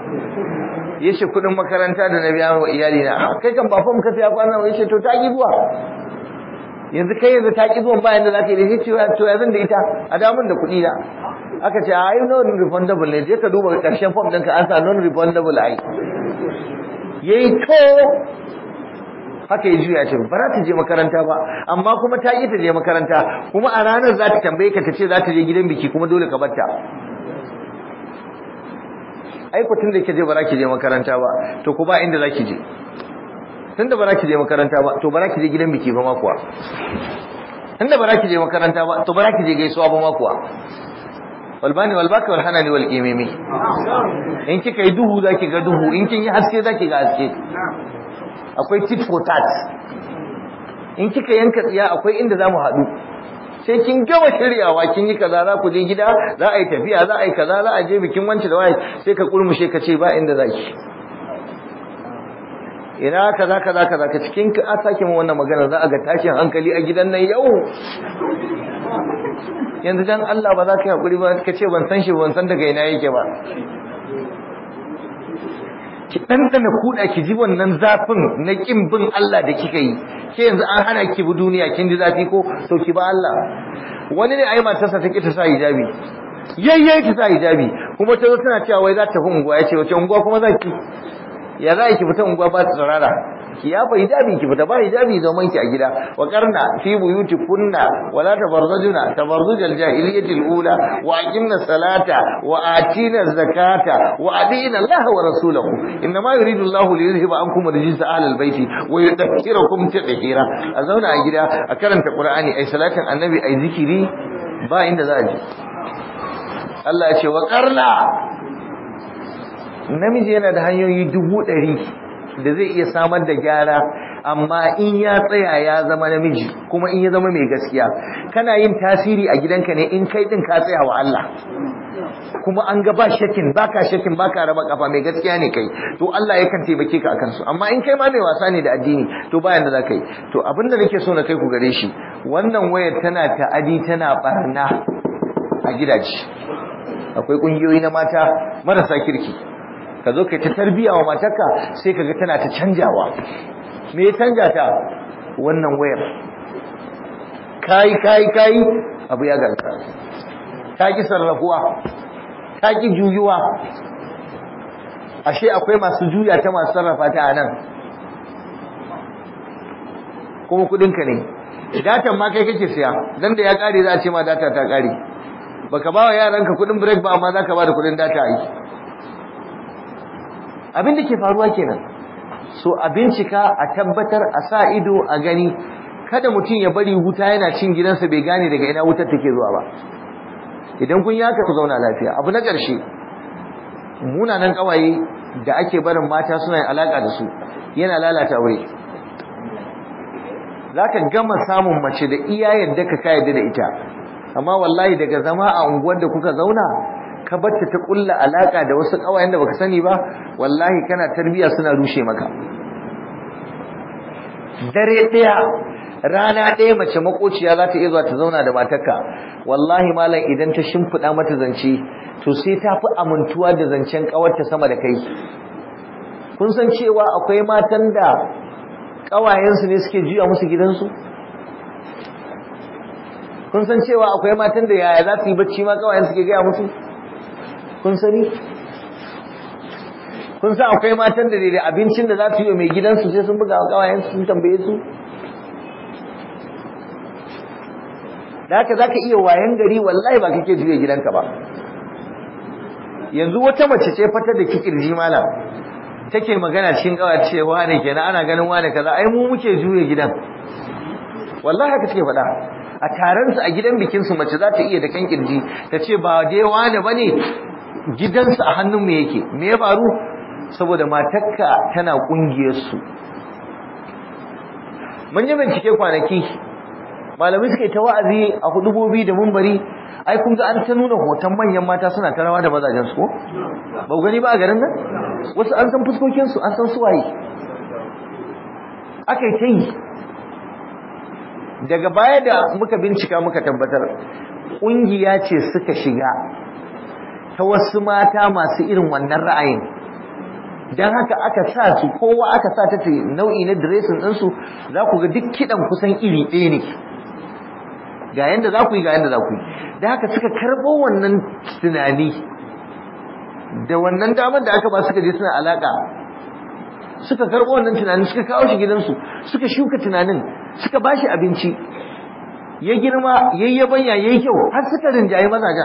ya ce kuɗin makaranta da na biya wa iyali na kai kan ba fa muka fiya kwana ya ce to ta ki zuwa yanzu kai yanzu ta ki zuwa bayan da za ka yi da shi to ya zan da ita a damun da kuɗi na aka ce a yi non refundable ne je ka duba ƙarshen form ɗinka an sa non refundable ai yayi to haka ya juya ce ba za ta je makaranta ba amma kuma ta ƙi ta je makaranta kuma a ranar za ta tambaye ka ta ce za ta je gidan biki kuma dole ka barta ai ku tunda ke je ba za ki je makaranta ba to ku ba inda za ki je tunda ba za ki je makaranta ba to ba za ki je gidan biki ba ma kuwa tunda ba za ki je makaranta ba to ba za ki je gaisuwa ba ma kuwa walbani walbaka walhanani walqimimi in kika yi duhu zaki ga duhu in kin yi haske zaki ga haske akwai tit for tat in kika yanka tsiya akwai inda zamu haɗu sai kin gama shiryawa kin yi kaza za ku je gida za a yi tafiya za a yi kaza za a je bikin wanci da waye sai ka kurmushe ka ce ba inda zaki ina kaza kaza kaza ka cikin ka a sake mu wannan magana za a ga tashin hankali a gidan nan yau yanzu dan Allah ba za ka yi hakuri ba ka ce ban san shi ban san daga ina yake ba ki ɗanɗana kuɗa ki ji wannan zafin na ƙin bin Allah da kika yi ke yanzu an hana ki bi duniya kin ji zafi ko to ki ba Allah wani ne ai matarsa ta ki ta sa hijabi yayyai ta sa hijabi kuma ta zo tana cewa wai za ta fi unguwa ya ce wace unguwa kuma za ki ya za ki fita unguwa ba ta tsarara ki yafa hijabi ki fita ba hijabi zaman ki a gida wa qarna fi buyutikunna wa la tabarzajuna tabarzujal jahiliyatil ula wa aqimna salata wa atina zakata wa adina Allah wa rasulahu inma yuridu Allah li yuzhiba ankum rijsa ahlal baiti wa yudhkirakum tadhkira a zauna a gida a karanta qur'ani ai salatin annabi ai zikiri ba inda za a je Allah ya ce wa qarna namiji yana da hanyoyi dubu ɗari da zai iya samar da gyara amma in ya tsaya ya zama namiji kuma in ya zama mai gaskiya kana yin tasiri a gidanka ne in kai din ka tsaya wa Allah kuma an ga ba shakin baka shakin baka raba kafa mai gaskiya ne kai to Allah yakan taimake ka akan su amma in kai ma mai wasa ne da addini to bayan da za ka yi to abin da nake so na kai ku gare shi wannan wayar tana ta'adi tana barna a gidaje akwai kungiyoyi na mata marasa kirki ka zo kai ta tarbiya wa matarka sai kaga tana ta canjawa me ya canja ta wannan wayar kai kai kai abu ya ganta ta ki sarrafuwa ta ki juyuwa ashe akwai masu juya ta masu sarrafa ta anan kuma kudinka ne datan ma kai kake siya dan da ya kare za a ce ma data ta kare baka ba wa yaranka kudin break ba amma zaka ba da kudin data aiki abin da ke faruwa kenan so a bincika a tabbatar a sa ido a gani kada mutum ya bari wuta yana cin gidansa bai gane daga ina wutar take zuwa ba idan kun yi haka ku zauna lafiya abu na ƙarshe munanan ƙawaye da ake barin mata suna yin alaƙa da su yana lalata aure za ka gama samun mace da iya yadda ka yadda da ita amma wallahi daga zama a unguwar da kuka zauna ka batta ta kulla alaka da wasu kawayen da baka sani ba wallahi kana tarbiya suna rushe maka dare daya rana daya mace makociya za ta iya zuwa ta zauna da matarka wallahi malam idan ta shimfiɗa mata zance to sai ta fi amintuwa da zancen kawarta sama da kai kun san cewa akwai matan da kawayensu ne suke juya musu gidansu kun san cewa akwai matan da yaya za su yi bacci ma kawayen suke gaya musu kun sani kun san akwai matan da da abincin da za su yi wa mai gidansu sai sun buga kawayen sun tambaye su da haka za ka iya wayan gari wallahi ba kake juya gidanka ba yanzu wata mace ce fata da kikirji malam take magana cikin kawai cewa ne kenan ana ganin wane kaza ai mu muke juya gidan wallahi haka take faɗa a taron su a gidan bikin su mace za ta iya da kan kirji ta ce ba dai wane bane gidansu a hannun mu yake me ya faru saboda matarka tana kungiyar su mun yi bincike kwanaki malamai suka yi ta wa'azi a hudubobi da mumbari ai kun ga an ta nuna hoton manyan mata suna ta rawa da mazajen su ko ba gani ba a garin nan wasu an san fuskokin su an san suwaye aka yi ta yi daga baya da muka bincika muka tabbatar ƙungiya ce suka shiga ta wasu mata masu irin wannan ra'ayin don haka aka sa su kowa aka sa ta nau'i na diresin ɗinsu za ku ga duk kiɗan kusan iri ɗaya ne ga yanda za ku yi ga yanda za ku yi da haka suka karɓo wannan tunani da wannan damar da aka ba suka je suna alaƙa suka karɓo wannan tunanin suka kawo shi gidansu suka shuka tunanin suka ba shi abinci ya girma ya yi yabanya ya yi kyau har suka rinjaye mazajen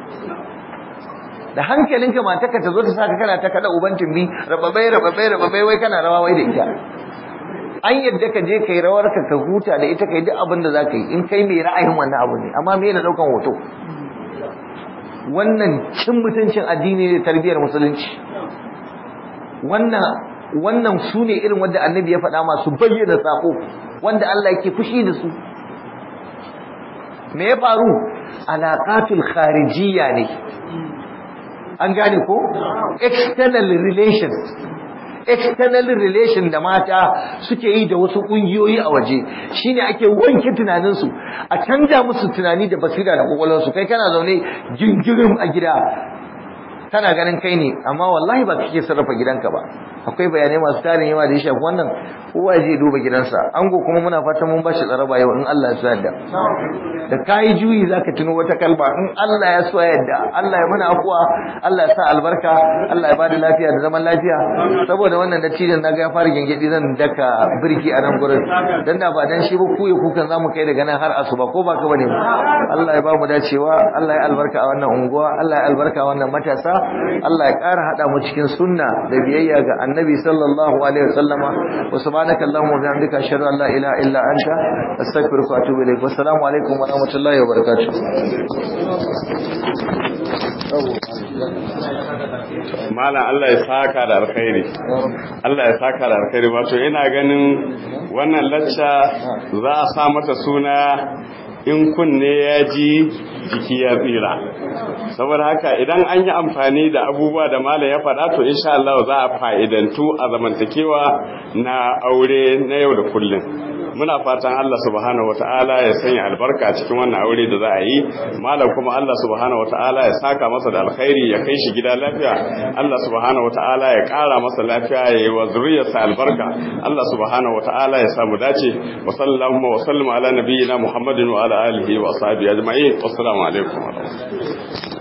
da hankalinka mataka ta zo ta saka kana ta kada uban tumbi rababai rababai rababai wai kana rawa wai da ita an yadda ka je kai rawar ka ka huta da ita kai duk abin da zaka yi in kai mai ra'ayin wannan abu ne amma me na daukan hoto wannan cin mutuncin addini ne tarbiyar musulunci wannan wannan su ne irin wanda annabi ya faɗa masu bayyana sako wanda Allah yake fushi da su me ya faru alaqatul kharijiyya ne an gane ko external relations external relation da mata suke yi da wasu kungiyoyi a waje shine ake wanke tunaninsu a canja musu tunani da basira da kwakwalwarsu kai kana zaune jingirin a gida kana ganin kai ne amma wallahi ba kake sarrafa gidanka ba akwai bayanai masu tarin yawa da ya shafi wannan kowa ya je duba gidansa ango kuma muna fatan mun bashi tsaraba yau in Allah ya so yadda da kai juyi zaka tuno wata kalba in Allah ya so yadda Allah ya mana afuwa Allah ya sa albarka Allah ya bada lafiya da zaman lafiya saboda wannan dattijan naga ya fara gengedi zan daka birki a nan gurin dan da ba dan shi ba ku ya kukan zamu kai daga nan har asuba ko ba ka bane Allah ya ba mu dacewa Allah ya albarka a wannan unguwa Allah ya albarka a wannan matasa Allah ya ƙara hada mu cikin sunna da biyayya ga Annabi sallallahu alaihi wasallama wa subhanaka allahumma wa bihamdika ashhadu an la ilaha illa anta astaghfiruka wa atubu ilaik wassalamu alaikum wa rahmatullahi wa barakatuh Malam Allah ya saka da alkhairi. Allah ya saka da alkhairi wato ina ganin wannan lacca za a sa mata suna in kunne ya ji jiki ya tsira. Saboda haka idan an yi amfani da abubuwa da malam ya faɗa to insha Allah za a fa'idantu a zamantakewa na aure na yau da kullum. muna fatan Allah subhanahu wata'ala ya sanya albarka cikin wannan aure da za a yi malam kuma Allah subhanahu wata'ala ya saka masa da alkhairi ya kai shi gida lafiya Allah subhanahu wata'ala ya kara masa lafiya ya yi wa zuriyarsa albarka Allah subhanahu wata'ala ya samu dace wa sallallahu wa sallam ala nabiyyina Muhammadin wa ala alihi wa ashabihi ajma'in wassalamu alaikum wa rahmatullahi